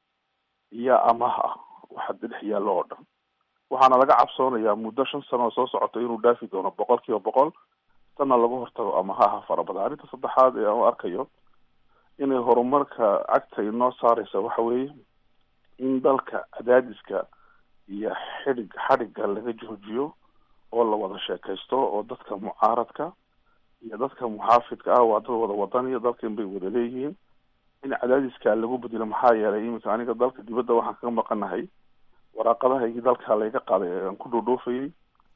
iyo amaah ah waxa dhex yaallo oo dhan waxaana laga cabsoonayaa muddo shan sano oo soo socota inuu dhaafi doono boqol kiiba boqol tanna laga hortago amahaha fara badan arrinta saddexaad ee aan u arkayo inay horumarka cagta inoo saareysa waxa weeye in dalka cadaadiska iyo xidhig xadhigga laga joojiyo oo la wada sheekaysto oo dadka mucaaradka iyo dadka muxaafidka ah waa dad wada wadaniya dalkan bay wada leeyihiin in cadaadiska lagu bedelo maxaa yeelay iminka aniga dalka dibadda waxaan kaga maqanahay waraaqadahaygii dalka layga qaaday ee aan ku dhoodhoofayay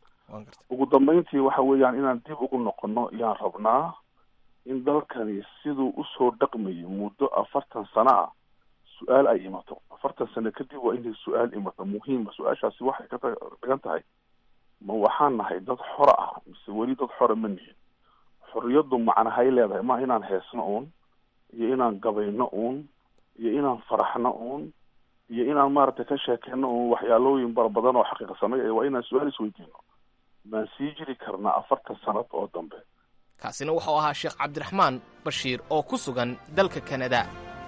ugu dambeyntii waxa weeyaan inaan dib ugu noqono yaan rabnaa in dalkani siduu usoo dhaqmayay muddo afartan sano ah su-aal ay imato afartan sano kadib waa inay su-aal imato muhiima su-aashaasi waxay ka dhigan tahay ma waxaan nahay dad xora ah mise weli dad xora ma nihin xorriyaddu macnahay leedahay ma inaan heesno uun iyo inaan gabayno uun iyo inaan faraxno uun iyo inaan maaragtay ka sheekeyno uun waxyaalooyin bara badan oo xaqiiqsanay waa inaan su-aal isweydiino maan sii jiri karnaa afartan sanad oo dambe kaasina wuxuu ahaa sheekh cabdiraxmaan bashiir oo ku sugan dalka kanada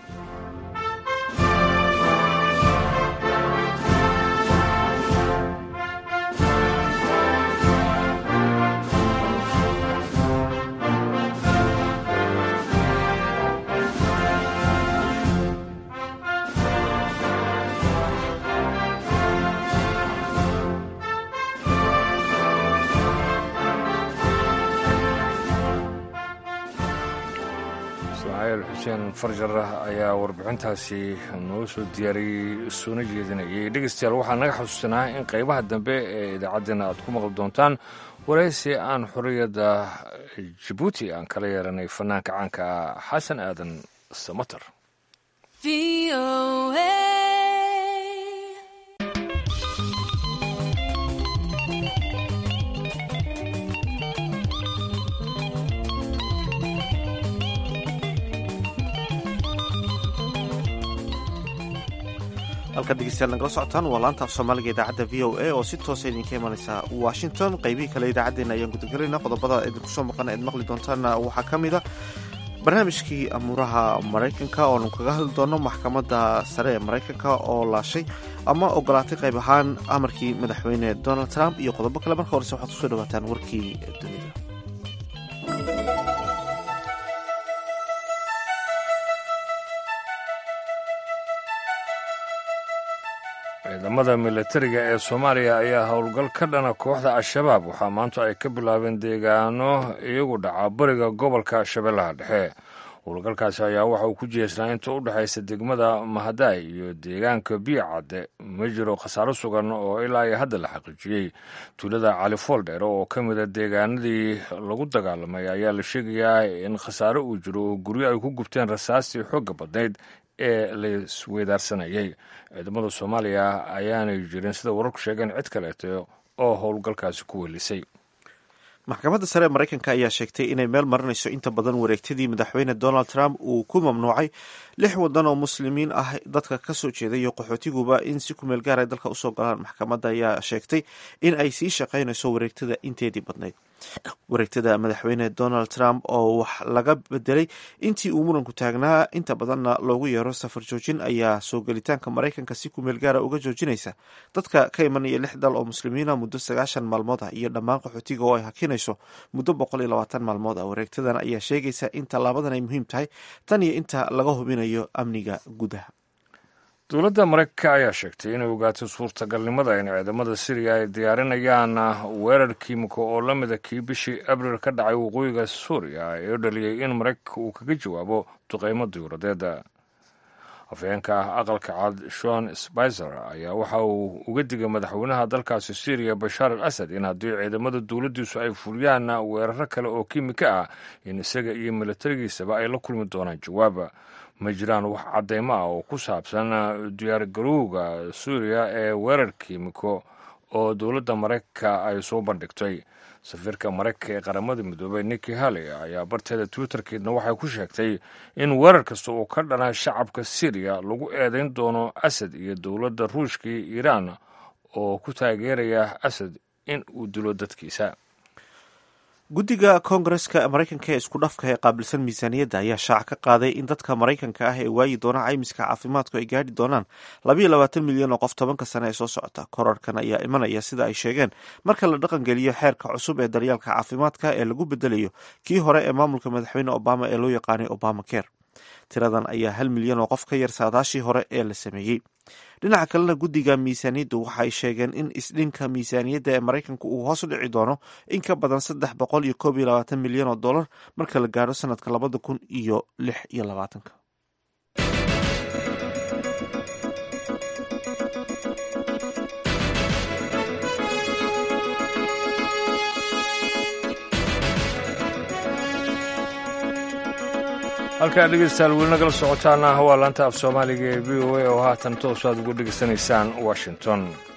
xuseen farjar ayaa warbixintaasi noo soo diyaariyey soona jeedinayay dhegeystayaal waxaa naga xusuusanaa in qaybaha dambe ee idaacaddeenna aad ku maqli doontaan waraysi aan xorriyadda jabuuti aan kala yeeranay fanaanka caanka ah xasan aadan samater halkaad dhegeystayaal nagala socotaan waa laanta af soomaaliga idaacadda v o a oo si toosa idinka imanaysa washington qaybihii kale idaacaddeenna ayaan gudagalayna qodobada idinku soo maqan eed maqli doontaanna waxaa ka mid a barnaamijkii amuuraha maraykanka ooanu kaga hadli doono maxkamadda sare ee maraykanka oo laashay ama ogolaatay qayb ahaan amarkii madaxweyne donald trump iyo qodobo kale marka horese waxaad kusoo dhawaataan warkii dunida ciidamada milatariga ee soomaaliya ayaa howlgal ka dhana kooxda al-shabaab waxaa maanta ay ka bilaabeen deegaano iyagu dhaca bariga gobolka shabeellaha dhexe howlgalkaasi ayaa waxa uu ku jeesnaa inta u dhexaysa degmada mahadaay iyo deegaanka biicadde ma jiro khasaaro sugan oo ilaa iyo hadda la xaqiijiyey tuulada cali fooldheer oo ka mida deegaanadii lagu dagaalamay ayaa la sheegayaa in khasaaro uu jiro oo guryo ay ku gubteen rasaastii xoogga badnayd ee laisweydaarsanayay ciidamada soomaaliya ayaanay jirin sida wararku sheegeen cid kaleeto oo howlgalkaasi ku welisay maxkamadda sare ee maraykanka ayaa sheegtay inay meel marinayso inta badan wareegtadii madaxweyne donald trump uu ku mamnuucay lix wadan oo muslimiin ah dadka ka soo jeeda iyo qaxootiguba in si kumeel gaar ay dalka usoo galaan maxkamadda ayaa sheegtay in ay sii shaqaynayso wareegtada inteedii badnayd wareegtada madaxweyne donald trump oo wax laga bedelay intii uu muranku taagnaa inta badanna loogu yeero safar joojin ayaa soo gelitaanka maraykanka si kumeel gaara uga joojinaysa dadka ka imanaya lix dal oo muslimiina muddo sagaashan maalmood ah iyo dhammaan qaxootiga oo ay hakinayso muddo boqol iyo labaatan maalmood ah wareegtadan ayaa sheegaysa in tallaabadan ay muhiim tahay tan iyo inta laga hubinayo amniga gudaha dowladda maraykanka ayaa sheegtay inay ogaatay suurtagalnimada in ciidamada siriya ay diyaarinayaan weerar kiimiko oo la mida kii bishii abriil ka dhacay waqooyiga suuriya ee dhaliyey in maraykanka uu kaga jawaabo duqeymo diyuuradeeda afhayeenka aqalka cad shon spicer ayaa waxa uu uga digay madaxweynaha dalkaasi syriya bashaar al asad in haddii ciidamada dowladdiisu ay fuliyaan weeraro kale oo kiimika ah in isaga iyo milatarigiisaba ay la kulmi doonaan jawaaba ma jiraan wax caddeymo ah oo ku saabsan diyaargarowga suuriya ee weerar kiimiko oo dowladda maraykanka ay soo bandhigtay safiirka maraykanka ee qaramada midoobey niki haley ayaa barteeda twitterkeedna waxay ku sheegtay in weerar kasta oo ka dhana shacabka syriya lagu eedeyn doono asad iyo dowladda ruushka iyo iiraan oo ku taageeraya asad in uu dilo dadkiisa guddiga koongareska maraykanka ee isku dhafka ee qaabilsan miisaaniyadda ayaa shaac ka qaaday in dadka maraykanka ah ee waayi doona caymiska caafimaadku ay gaadhi doonaan labayo labaatan milyan oo qof tobanka sane ee soo socota korarkan ayaa imanaya sida ay sheegeen marka la dhaqangeliyo xeerka cusub ee daryaalka caafimaadka ee lagu bedelayo kii hore ee maamulka madaxweyne obama ee loo yaqaanay obama care tiradan ayaa hal milyan oo qof ka yar saadaashii hore ee la sameeyey dhinaca kalena guddiga miisaaniyaddu waxay sheegeen in isdhinka miisaaniyadda ee maraykanka uu hoos u dhici doono in ka badan saddex boqol iyo koob iyo labaatan milyan oo dollar marka la gaadho sanadka labada kun iyo lix iyo labaatanka halkaa dhegeystayaal weli nagala socotaana waa laanta af soomaaliga ee v o a oo haatan toos aad ugu dhegeysanaysaan washington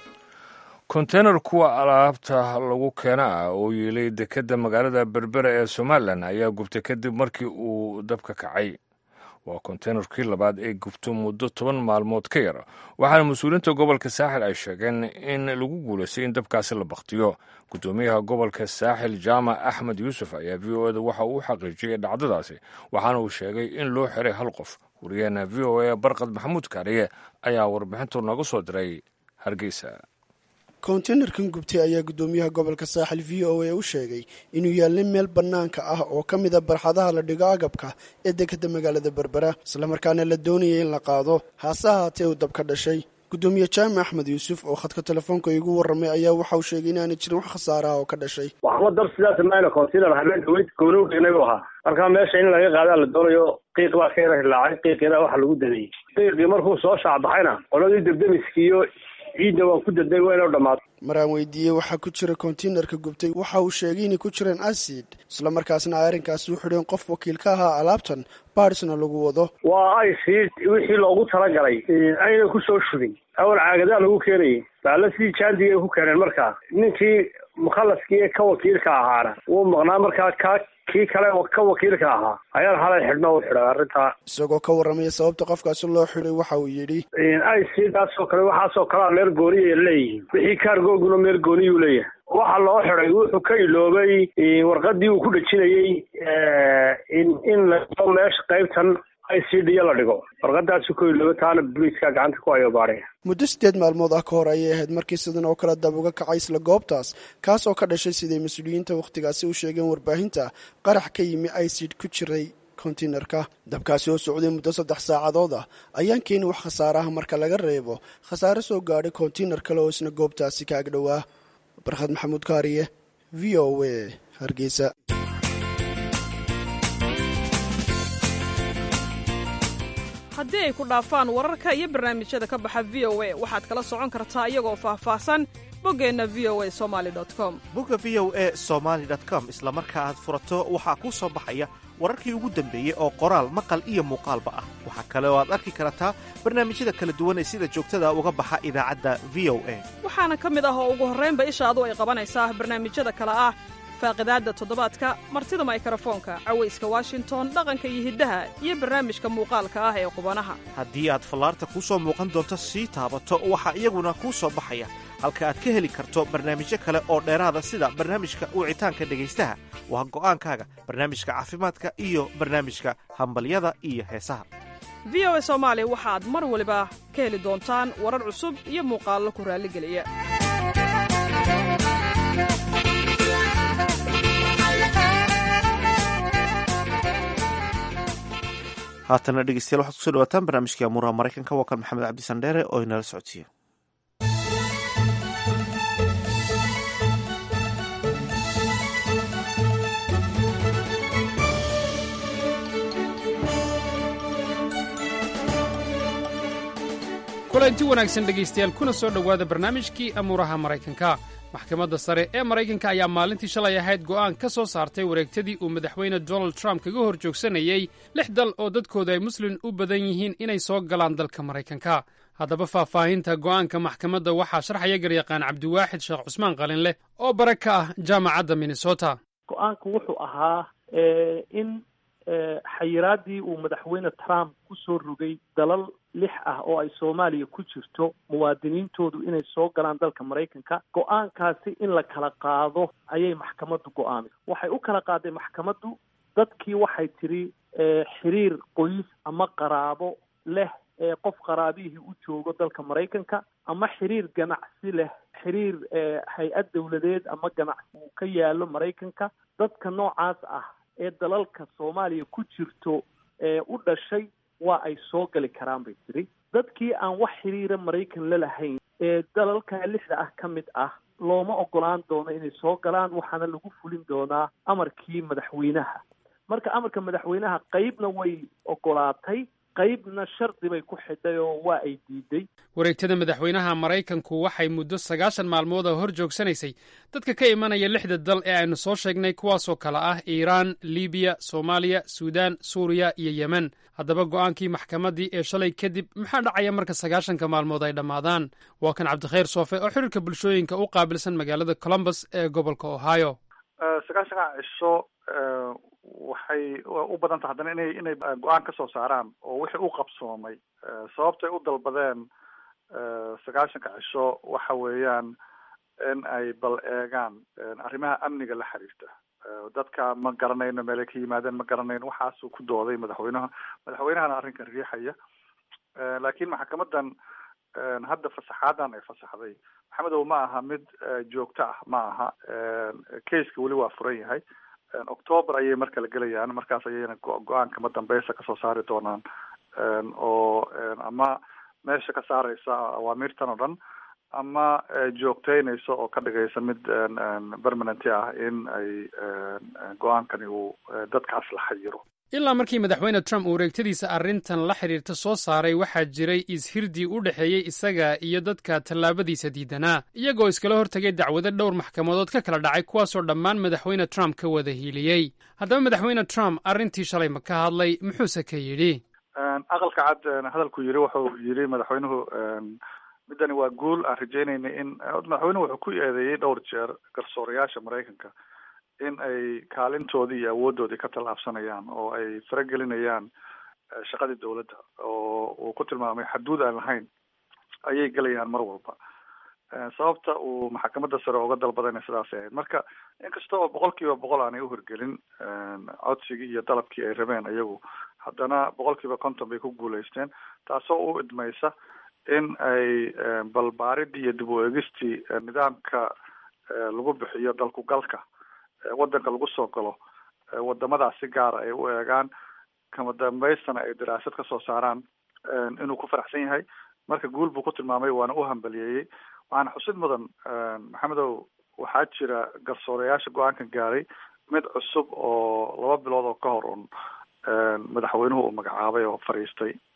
konteynar kuwa alaabta lagu keena ah oo yeelay dekedda magaalada berbera ee somalilan ayaa gubtay kadib markii uu dabka kacay waa konteynarkii labaad ee gubto muddo toban maalmood ka yar waxaana mas-uuliyiinta gobolka saaxil ay sheegeen in lagu guulaystay in dabkaasi la bakhtiyo guddoomiyaha gobolka saaxil jaamac axmed yuusuf ayaa v o eda waxa uu xaqiijiyey dhacdadaasi waxaana uu sheegay in loo xiray hal qof wariyaheena v o a barkad maxamuud kaariye ayaa warbixintu nooga soo diray hargeysa konteynerkan gubtay ayaa guddoomiyaha gobolka saaxil v o a u sheegay inuu yaallay meel bannaanka ah oo ka mida barxadaha la dhigo agabka ee dekadda magaalada berbera islamarkaana la doonayay in la qaado haase ahaatee uu dab ka dhashay guddoomiye jaamac axmed yuusuf oo khadka telefoonka igu warramay ayaa waxa uu sheegay inaanay jirin wax khasaaraha oo ka dhashay waxba dab sidaas mayna consider habeen dhaweyd goonowga inagu ahaa marka meesha in laga qaadaa la doonayo qiiq baa ka yara hilaacay qiiqina waxa lagu dameeyey qiiqii markuu soo shaacbaxayna qoladii debdemiskiiyo ciidda waan ku daday waa inuu dhammaato maraan weydiiyey waxaa ku jira konteynerka gubtay waxa uu sheegay inay ku jireen acid islamarkaasna ay arrinkaasi u xidheen qof wakiil ka ahaa alaabtan barisna lagu wado waa acid wixii loogu talagalay ayna ku soo shubin awal caagadaa lagu keenayay baalla sidii jaandigay ku keeneen markaa ninkii mukhalaskii ee ka wakiilka ahaana wuu maqnaa markaa ka kii kale ka wakiilka ahaa ayaan halay xidhno u xidhay arrintaa isagoo ka warramaya sababta qofkaasi loo xidhay waxa uu yidhi icdaasoo kale waxaasoo kalea meel gooniya leeyihiin wixii kaargooguna meel gooniyuu leeyahay waxa loo xidhay wuxuu ka iloobay warqadii uu ku dhejinayey in in lao meesha qaybtan icd la dhigo warqadaasi ku iloobay taana boliiska gacanta ku hayo baadhay muddo siddeed maalmood ah ka hor ayay ahayd markii sidan oo kale dab uga kacay isla goobtaas kaas oo ka dhashay siday mas-uuliyiinta wakhtigaasi u sheegeen warbaahinta qarax ka yimi icid ku jiray konteynerka dabkaasi oo socday muddo saddex saacadood ah ayaan keeni wax khasaaraha marka laga reebo khasaare soo gaadhay konteyner kale oo isna goobtaasi ka ag dhowaa barkhad maxamuud kaariye v o a hargeysa haddii ay ku dhaafaan wararka iyo barnaamijyada ka baxa v o a waxaad kala socon kartaa iyagoo faahfaahsan boggeenna v o a somali com bogga v o a somaali com isla marka aad furato waxaa kuu soo baxaya wararkii ugu dambeeyey oo qoraal maqal iyo muuqaalba ah waxaa kale oo aad arki kartaa barnaamijyada kala duwan ee sida joogtada uga baxa idaacadda v o a waxaana ka mid ah oo ugu horraynba ishaadu ay qabanaysaa barnaamijyada kale ah faaqidaadda toddobaadka martida maykrofoonka cawayska washington dhaqanka iyo hiddaha iyo barnaamijka muuqaalka ah ee qubanaha haddii aad fallaarta kuu soo muuqan doonto sii taabato waxaa iyaguna kuu soo baxaya halka aad ka heli karto barnaamijyo kale oo dheeraada sida barnaamijka wicitaanka dhegaystaha waa go'aankaaga barnaamijka caafimaadka iyo barnaamijka hambalyada iyo heesaha v o a soomaali waxaad mar waliba ka heli doontaan warar cusub iyo muuqaallo ku raalligeliya haatana dhegeystayaal waxaad kusoo dhawaataan barnaamijkii amuuraha maraykanka waa kan maxamed cabdi sandheere oo inala socodsiiya kulanti wanaagsan dhegaystayaal kuna soo dhowaada barnaamijkii amuuraha maraykanka maxkamadda sare ee maraykanka ayaa maalintii shalay ahayd go'aan ka soo saartay wareegtadii uu madaxweyne donald trump kaga hor joogsanayey lix dal oo dadkooda ay muslin u badan yihiin inay soo galaan dalka maraykanka haddaba faahfaahinta go'aanka maxkamadda waxaa sharxaya garyaqaan cabdiwaaxid sheekh cusmaan qalinleh oo bare ka ah jaamacadda minnesota go-aanku wuxuu ahaa in xayiraadii uu madaxweyne trump ku soo rogay dalal lix ah oo ay soomaaliya ku jirto muwaadiniintoodu inay soo galaan dalka maraykanka go-aankaasi in la kala qaado ayay maxkamaddu go-aamay waxay u kala qaaday maxkamaddu dadkii waxay tidhi xiriir qoys ama qaraabo leh ee qof qaraabihii u joogo dalka maraykanka ama xiriir ganacsi leh xiriir hay-ad dawladeed ama ganacsi uu ka yaalo maraykanka dadka noocaas ah ee dalalka soomaaliya ku jirto ee u dhashay waa ay soo gali karaan bay tiri dadkii aan wax xiriira maraykan la lahayn ee dalalka lixda ah ka mid ah looma ogolaan doono inay soo galaan waxaana lagu fulin doonaa amarkii madaxweynaha marka amarka madaxweynaha qeybna way ogolaatay qaybna shardi bay ku xidhay oo waa ay diiday wareegtada madaxweynaha maraykanku waxay muddo sagaashan maalmood oo hor joogsanaysay dadka ka imanaya lixda dal ee aynu soo sheegnay kuwaasoo kale ah iiraan libiya soomaaliya suudaan suuriya iyo yemen haddaba go'aankii maxkamaddii ee shalay kadib maxaa dhacaya marka sagaashanka maalmood ay dhammaadaan waa kan cabdikhayr soofe oo xiriirka bulshooyinka u qaabilsan magaalada columbus ee gobolka ohio sagaashanka cisho waxay u badan tahay haddana inay inay go-aan ka soo saaraan oo wixii u qabsoomay sababtay u dalbadeen sagaashanka cisho waxa weeyaan in ay bal eegaan arrimaha amniga la xiriirta dadka ma garanayno meelay ka yimaadeen ma garanayno waxaasuu ku dooday madaxweynaha madaxweynahana arrinkan riixaya laakiin maxkamadan hadda fasaxaadan ay fasaxday maxamedow ma aha mid joogto ah ma aha caseka weli waa furan yahay octoober ayay marka la gelayaan markaas ayayna go-aanka ma dambeysa kasoo saari doonaan oo ama meesha ka saareysa awaamirtan oo dhan ama joogteynaysa oo ka dhigaysa mid permanenty ah in ay go-aankani uu dadkaas la xayiro ilaa markii madaxweyne trump uu wareegtadiisa arrintan la xidhiirta soo saaray waxaa jiray is-hirdii u dhexeeyey isaga iyo dadka tallaabadiisa diidanaa iyagoo iskala hortegay dacwado dhowr maxkamadood ka kala dhacay kuwaasoo dhammaan madaxweyne trump ka wada hiiliyey haddaba madaxweyne trump arrintii shalay ma ka hadlay muxuuse ka yidhi aqalka cad hadalku yidhi wuxuu yidhi madaxweynuhu middani waa guul aan rajeynayna in madaxweynuhu wuxuu ku eedeeyey dhowr jeer garsoorayaasha maraykanka in ay kaalintoodii iyo awooddoodii ka tallaabsanayaan oo ay faragelinayaan shaqadii dowladda oo uu ku tilmaamay xaduud aan lahayn ayay gelayaan mar walba sababta uu maxkamadda sare uga dalbadayna sidaasay ahayd marka inkasta oo boqol kiiba boqol aanay uhirgelin codsigii iyo dalabkii ay rabeen iyagu haddana boqol kiiba konton bay ku guulaysteen taasoo u idmaysa in ay balbaaridii iyo dib u eegistii nidaamka lagu bixiyo dalku galka waddanka lagu soo galo wadamadaas si gaara ay u eegaan kama dambaystana ay daraasad ka soo saaraan inuu ku faraxsan yahay marka guul buu ku tilmaamay waana u hambaliyeeyey waxaana xusid mudan maxamedow waxaa jira garsoorayaasha go-aankan gaaray mid cusub oo laba bilood oo ka hor un madaxweynuhu uu magacaabay oo fadhiistay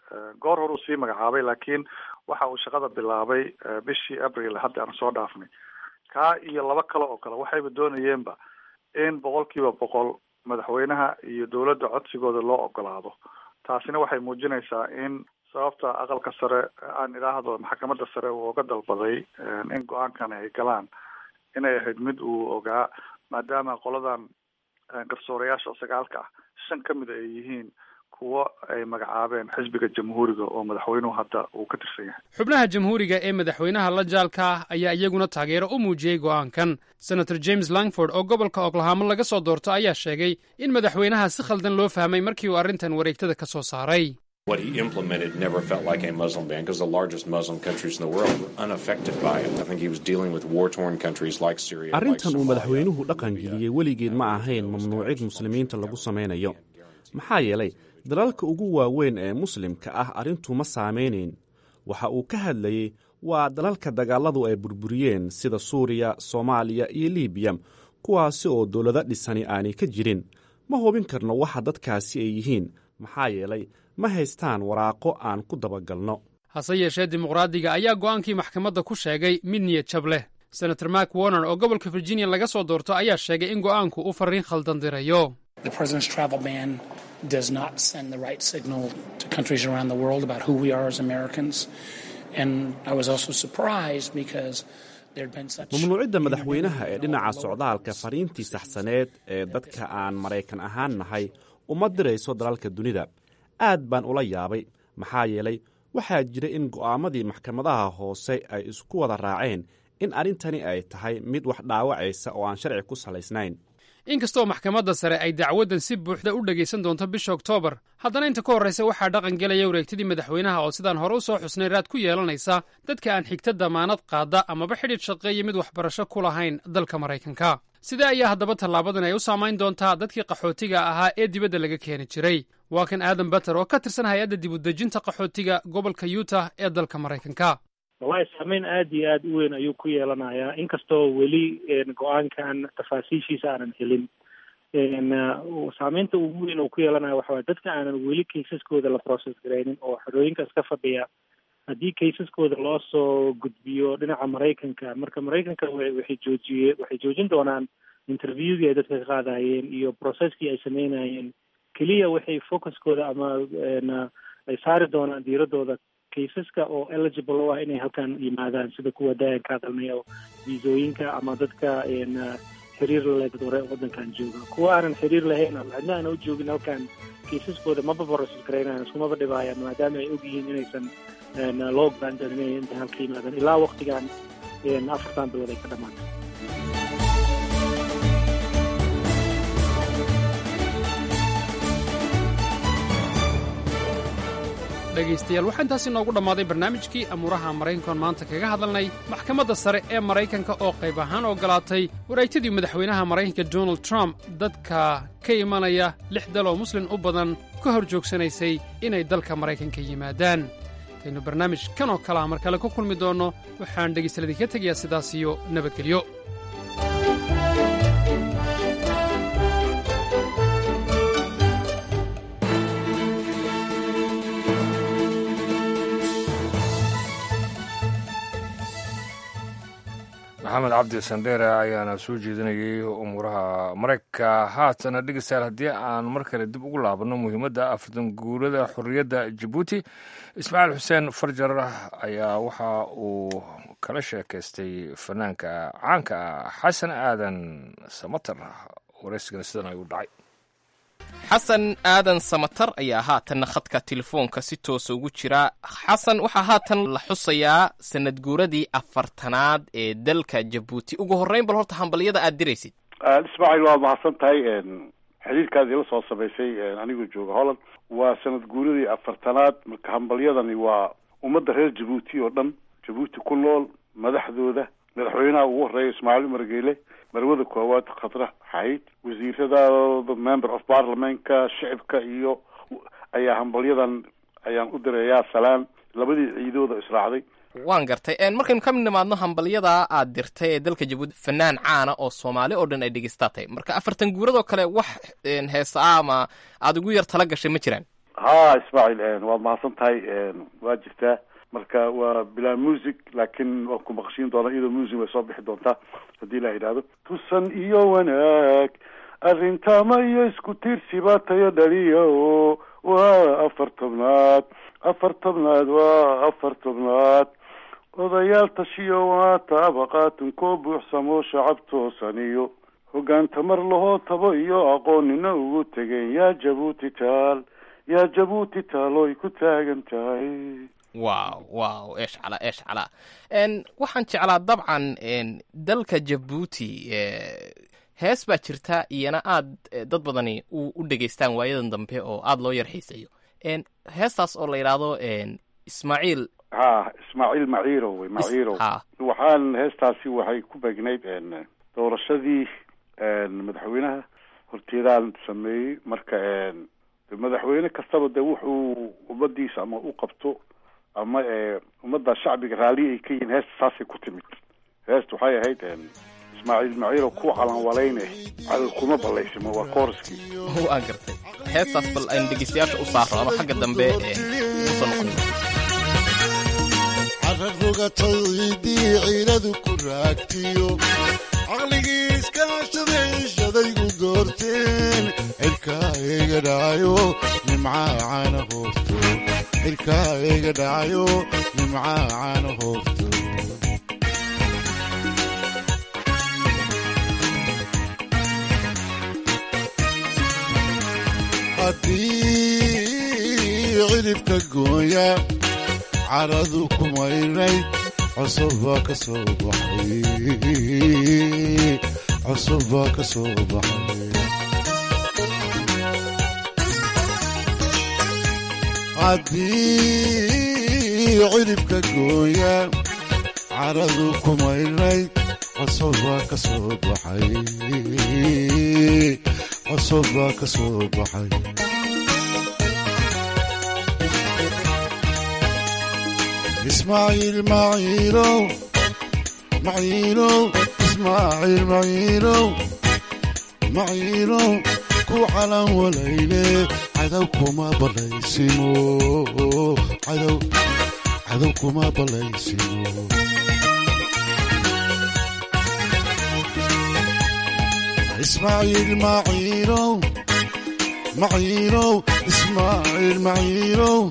goor hore uu sii magacaabay laakiin waxa uu shaqada bilaabay bishii abril hadda aan soo dhaafnay kaa iyo laba kale oo kale waxayba doonayeenba in boqol kiiba boqol madaxweynaha iyo dowladda codsigooda loo ogolaado taasina waxay muujinaysaa in sababta aqalka sare aan idhaahdo maxkamadda sare uu oga dalbaday in go-aankan ay galaan inay ahayd mid uu ogaa maadaama qoladan garsoorayaasha sagaalka ah shan ka mid ay yihiin kuwo ay magacaabeen xisbiga jamhuuriga oo madaxweynuhu hadda uu ka tirsan yahay xubnaha jamhuuriga ee madaxweynaha la jaalka ah ayaa iyaguna taageero u muujiyey go'aankan senator james langford oo gobolka oklahamo laga soo doorto ayaa sheegay in madaxweynaha si khaldan loo fahmay markii uu arrintan wareegtada ka soo saaray What he implemented never felt like a Muslim ban because the largest Muslim countries in the world were unaffected by it. I think he was dealing with war torn countries like Syria. arrintan uu madaxweynuhu dhaqan geliyey weligeed ma ahayn mamnuucid muslimiinta lagu samaynayo maxaa yeelay dalalka ugu waaweyn ee muslimka ah arrintu ma saamaynayn waxa uu ka hadlayey waa dalalka dagaalladu ay burburiyeen sida suuriya soomaaliya iyo libiya kuwaasi oo dowlado dhisani aanay ka jirin ma hubin karno waxa dadkaasi ay yihiin maxaa yeelay ma haystaan waraaqo aan ku dabagalno hase yeeshee dimuqraadiga ayaa go'aankii maxkamadda ku sheegay mid niyad jab leh senator mark warner oo gobolka virginia laga soo doorto ayaa sheegay in go'aanku uu farriin khaldan dirayo The president's travel ban does not send the right signal to countries around the world about who we are as Americans. And I was also surprised because there'd been such. mamnuucidda madaxweynaha ee dhinaca socdaalka fariintii saxsaneed ee dadka aan maraykan ahaan nahay uma dirayso dalalka dunida aad baan ula yaabay maxaa yeelay waxaa jira in go'aamadii maxkamadaha hoose ay isku wada raaceen in arrintani ay tahay mid wax dhaawacaysa oo aan sharci ku salaysnayn inkastoo maxkamadda sare ay dacwaddan si buuxda u dhegaysan doonto bisha oktoobar haddana inta ka horraysa waxaa dhaqan gelaya wareegtadii madaxweynaha oo sidaan hore u soo xusnay raad ku yeelanaysa dadka aan xigta damaanad qaada amaba xidhiidh shaqeeya mid waxbarasho ku lahayn dalka maraykanka sidee ayaa haddaba tallaabadan ay u saamayn doontaa dadkii qaxootiga ahaa ee dibadda laga keeni jiray waa kan aadan bater oo ka tirsan hay-adda dibudejinta qaxootiga gobolka utah ee dalka maraykanka wallahi saameyn aada iyo aada u weyn ayuu ku yeelanayaa inkastoo weli go-aankan tafaasiishiisa aanan helin saameynta ugu weyn uu ku yeelanayo waxa waye dadka aanan weli kaysaskooda la process garaynin oo xorooyinka iska fadhiya haddii kaysaskooda loo soo gudbiyo dhinaca maraykanka marka maraykanka waxay joojiye waxay joojin doonaan interviewgii ay dadka ka qaadayeen iyo processkii ay sameynayeen keliya waxay focuskooda ama ay saari doonaan diiradooda kaysaska oo eligible u ah inay halkan yimaadaan sida kuwa daayan ka hadalnay oo viisooyinka ama dadka xiriir lale dad hore waddankan jooga kuwa aanan xiriir lahayn ama cidna aana u joogin halkan kaysaskooda maba boroses garaynayan iskumaba dhibaayaan maadaama ay ogyihiin inaysan loo ogolaan inay inta halka yimaadaan ilaa waktigan afartan bilood ay ka dhamaatay dhegaystayaal waxaa intaasi noogu dhammaaday barnaamijkii amuuraha maraykankoon maanta kaga hadalnay maxkamadda sare ee maraykanka oo qayb ahaan ogolaatay wareegtadii madaxweynaha maraykanka donald trump dadka ka imanaya lix dal oo muslin u badan ka hor joogsanaysay inay dalka maraykanka yimaadaan intaynu barnaamij kan oo kalea mar kale ku kulmi doonno waxaan dhegaystaladii ka tegayaa sidaas iyo nabadgelyo maxamed cabdi sandheere ayaana soo jeedinayay umuuraha maraykanka haatana dhegeystayaal haddii aan mar kale dib ugu laabanno muhiimadda afartan guurada xorriyadda jabuuti ismaaciil xuseen farjar ayaa waxa uu kala sheekaystay fanaanka caanka ah xasan aadan samatar waraysigana sidan ayuu dhacay xasan aadan samatar ayaa haatanna khadka telefoonka si toosa ugu jira xasan waxaa haatan la xusayaa sanad guuradii afartanaad ee dalka jabuuti ugu horreyn bal horta hambalyada aad diraysid ismaaciil waad mahadsan tahay xiriirkaad ila soo samaysay anigoo jooga holland waa sanad guuradii afartanaad marka hambalyadani waa ummadda reer jabuuti oo dhan jabuuti ku nool madaxdooda madaxweynaha ugu horeeya ismaaciil umar geele marwada koowaad khadra xayd wasiiradooda member of parliamentka shicibka iyo ayaa hambalyadan ayaan u dirayaa salaan labadii ciidooda israacday waan gartay markaynu ka mid nimaadno hambalyadaa aad dirtay ee dalka jabuuti fanaan caana oo soomaali oo dhan ay dhegeystaatay marka afartan guuradoo kale wax heesa ah ama aada ugu yar tala gashay ma jiraan ha ismaaciil waad mahadsan tahay waa jirtaa marka waa bilaa music laakiin waan ku maqashiin doonaa iyadoo music way soo bixi doontaa haddii la yidhaahdo tusan iyo wanaag arrintama iyo isku tiirsiba tayo dhaliya o waa afar tobnaad afar tobnaad waa afar tobnaad odayaal tashiyo waa taabaqaatunkoo buuxsamo shacab toosan iyo hoggaan tamar lahoo tabo iyo aqoonina ugu tegeen yaa jabuuti taal yaa jabuuti taaloy ku taagan tahay wow wow eesh calaa eesh calaa n waxaan jeclaa dabcan n dalka jabuuti hees baa jirta iyana aad dad badani u u dhegaystaan waayadan dambe oo aada loo yar xiiseeyo n heestaas oo la yidhaahdo ismaaciil ha ismaaciil maciirow wey maciirow waxaan heestaasi waxay ku beegnayd doorashadii madaxweynaha horteedaan sameeyey marka madaxweyne kastaba de wuxuu ummadiisa ama u qabto ama ummadda shacbiga raalli ay ka yihiin heesta saasay ku timid heesta waxay ahayd ismaaciil maciirow ku calanwalayne cadal kuma ballaysimo waa kooriskii waan gartay heestaas bal aynu dhegeystayaasha u saarno ama xagga dambe usoo noqon cararrogatadii ciiladu ku raagtiyo caqligii iskaashadaishadaygu doorteen cirkaa iga dhacayo nimcaa caana hoofto cirkaa iga dhacayo nimcaa caana hoofto haddii ciribka gooya caradu ku maynayd cusubbaa ka soo baxay cusubbaa ka soo baxay haddii ciribka gooya caradu ku maynayd cusubbaa ka soo baxay cusubbaa ka soo baxay ismaaciil maciilow maciilow ismaaciil maciilow maciilow ku calan walayle cadow kuma ballaysimo cadow cadow kuma ballaysimo ismaaciil maciilow maciilow ismaaciil maciilow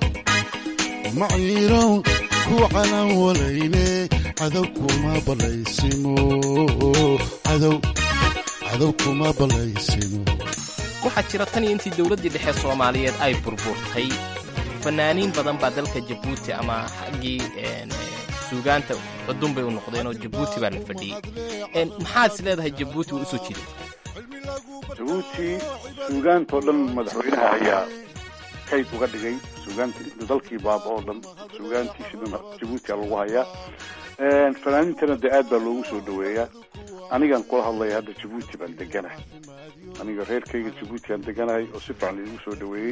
maciirow ku calan walayne cadow kuma ballaysimo cadow cadow kuma ballaysimo waxaa jira tan iyo intii dowladdii dhexe soomaaliyeed ay burburtay fanaaniin badan baa dalka jabuuti ama xaggii suugaanta cudun bay u noqdeen oo jabuuti baa la fadhiyey maxaad is leedahay jabuuti waa usoo jiday jabuuti suugaantao dhan madaxweynaha ayaa kayd uga dhigay suugaanti dalkii baaba oo dhan suugaantiisi dhan jabuuti a lagu hayaa fanaaniintana dee aad baa loogu soo dhaweeyaa anigan kula hadlaya hadda jabuuti baan deganahay aniga reerkayga jabuuti aan deganahay oo si fiican laigu soo dhaweeyey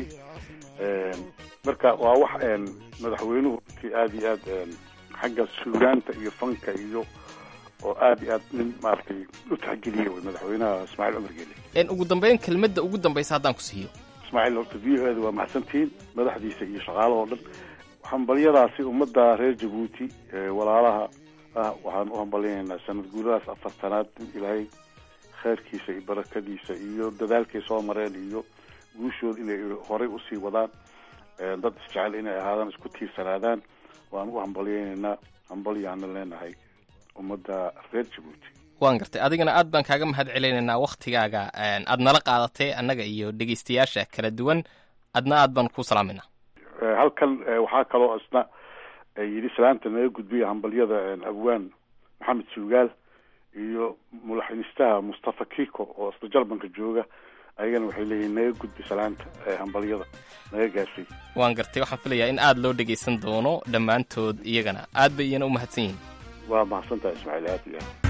marka waa wax madaxweynuhu ki aad iyo aad xagga suugaanta iyo fanka iyo oo aad iyo aad nin maaragtay u taxgeliya wey madaxweynaha ismaaciil cumar geele ugu dambeyn kelmadda ugu dambaysa haddaan ku siiyo ismaaciil horta v o eda waa maxsantihiin madaxdiisa iyo shaqaalahoo dhan hambalyadaasi ummadda reer jabuuti walaalaha ah waxaan u hambalyanaynaa sanad guuradaas afartanaad in ilaahay khayrkiisa iyo barakadiisa iyo dadaalkay soo mareen iyo guushooda inay horay usii wadaan dad isjecel inay ahaadaan isku tiirsanaadaan waan u hambalyaynaynaa hambalyaana leenahay ummadda reer jabuuti waan gartay adigana aad baan kaaga mahad celinaynaa wakhtigaaga aad nala qaadatay annaga iyo dhegeystayaasha kala duwan adna aad baan ku salaamayna halkan waxaa kaloo isna yidhi salaanta naga gudbiya hambalyada abwaan maxamed suugaal iyo mulaxinistaha mustafa kiko oo isna jarbanka jooga ayagana waxay leeyihin naga gudbi salaanta hambalyada naga gaarsiy waan gartay waxaan filayaa in aad loo dhegaysan doono dhammaantood iyagana aad bay iyana u mahadsan yihiin waa mahadsantahay ismaaciil aad iyo aad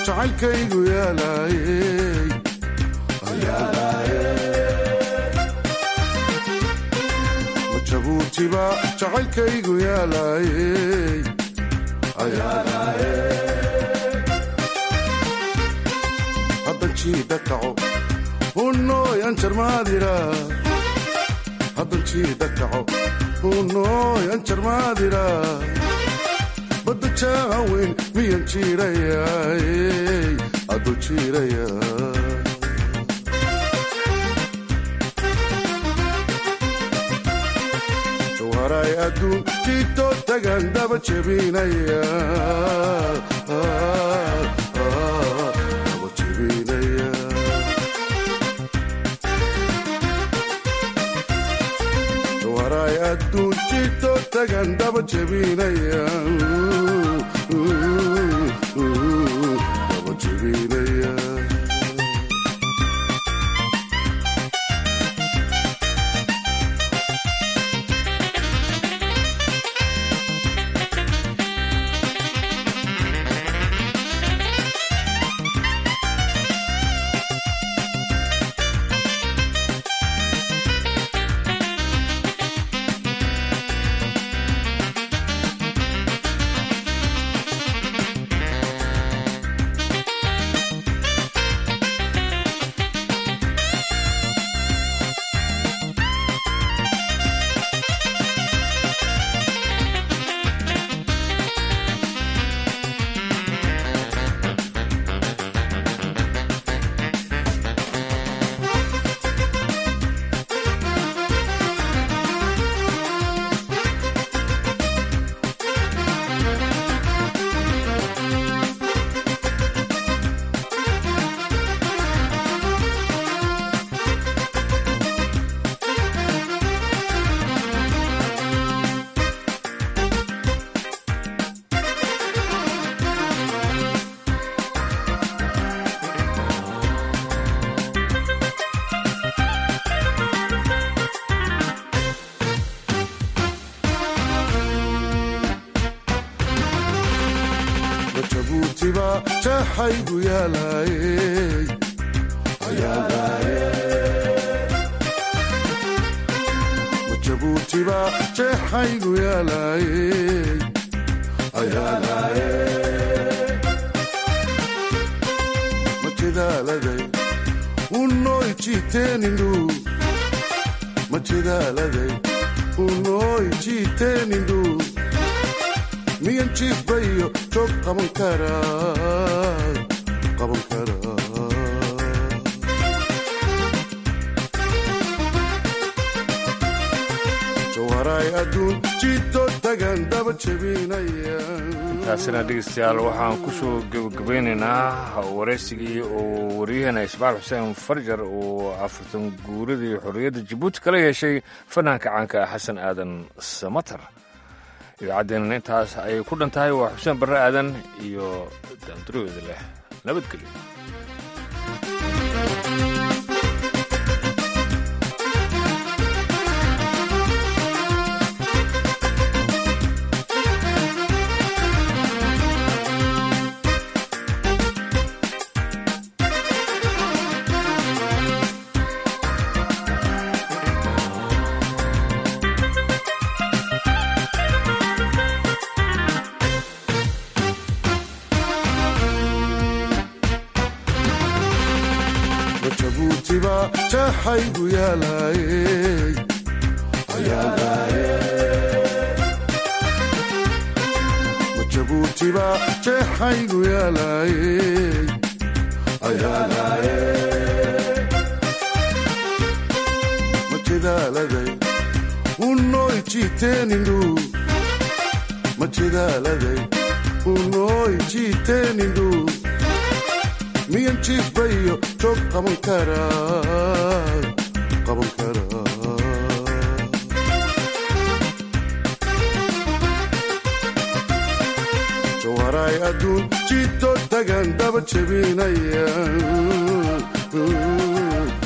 jacaylkaygu yaalaayey ma jabuutiba jacaylkaygu yaalaayey haddan jiida kaco hunooy anjarmaadira haddan jiida kaco hunooy anjarmaadira badda jaaha weyn miyan jiirayaay aduu jiiraya jawharay adduun jiito tagan daba jebinaya daba jebinaya jawharay adduun jiito tagan daba jebinaya daba jebinaya jabuutiba jaxaygu yaalaayey ma jabuutiba jeexaygu yaalaayey ma jidaaladay unooy jiiteenindhu ma jidaaladay unooy jiiteenindhu miyan jiifbayo joog qaban karaa qaban karaa jawharay adduun jiito tagan daba jebinaya taasina dhegeystayaal waxaan ku soo gebagabaynaynaa waraysigii oo waryaheena ismaal xuseen farjar uu afartan guuradii xorriyadda jabuuti kala yeeshay fanaanka caanka ah xasan aadan samatar idaacaddeena intaas ayay ku dhan tahay waa xuseen barre aadan iyo daanduroweeda leh nabadgelyo ma jabuutiba jaxaygu yaalaayey ma jabuutiba jeexaygu yaalaayey ma jidaaladay unooy jiiteenindhu ma jidaaladay unooy jiiteenindhu miyan jiifbayo joog qaban karaa qaban karaa jawharay adduun jiito tagan daba jebinaya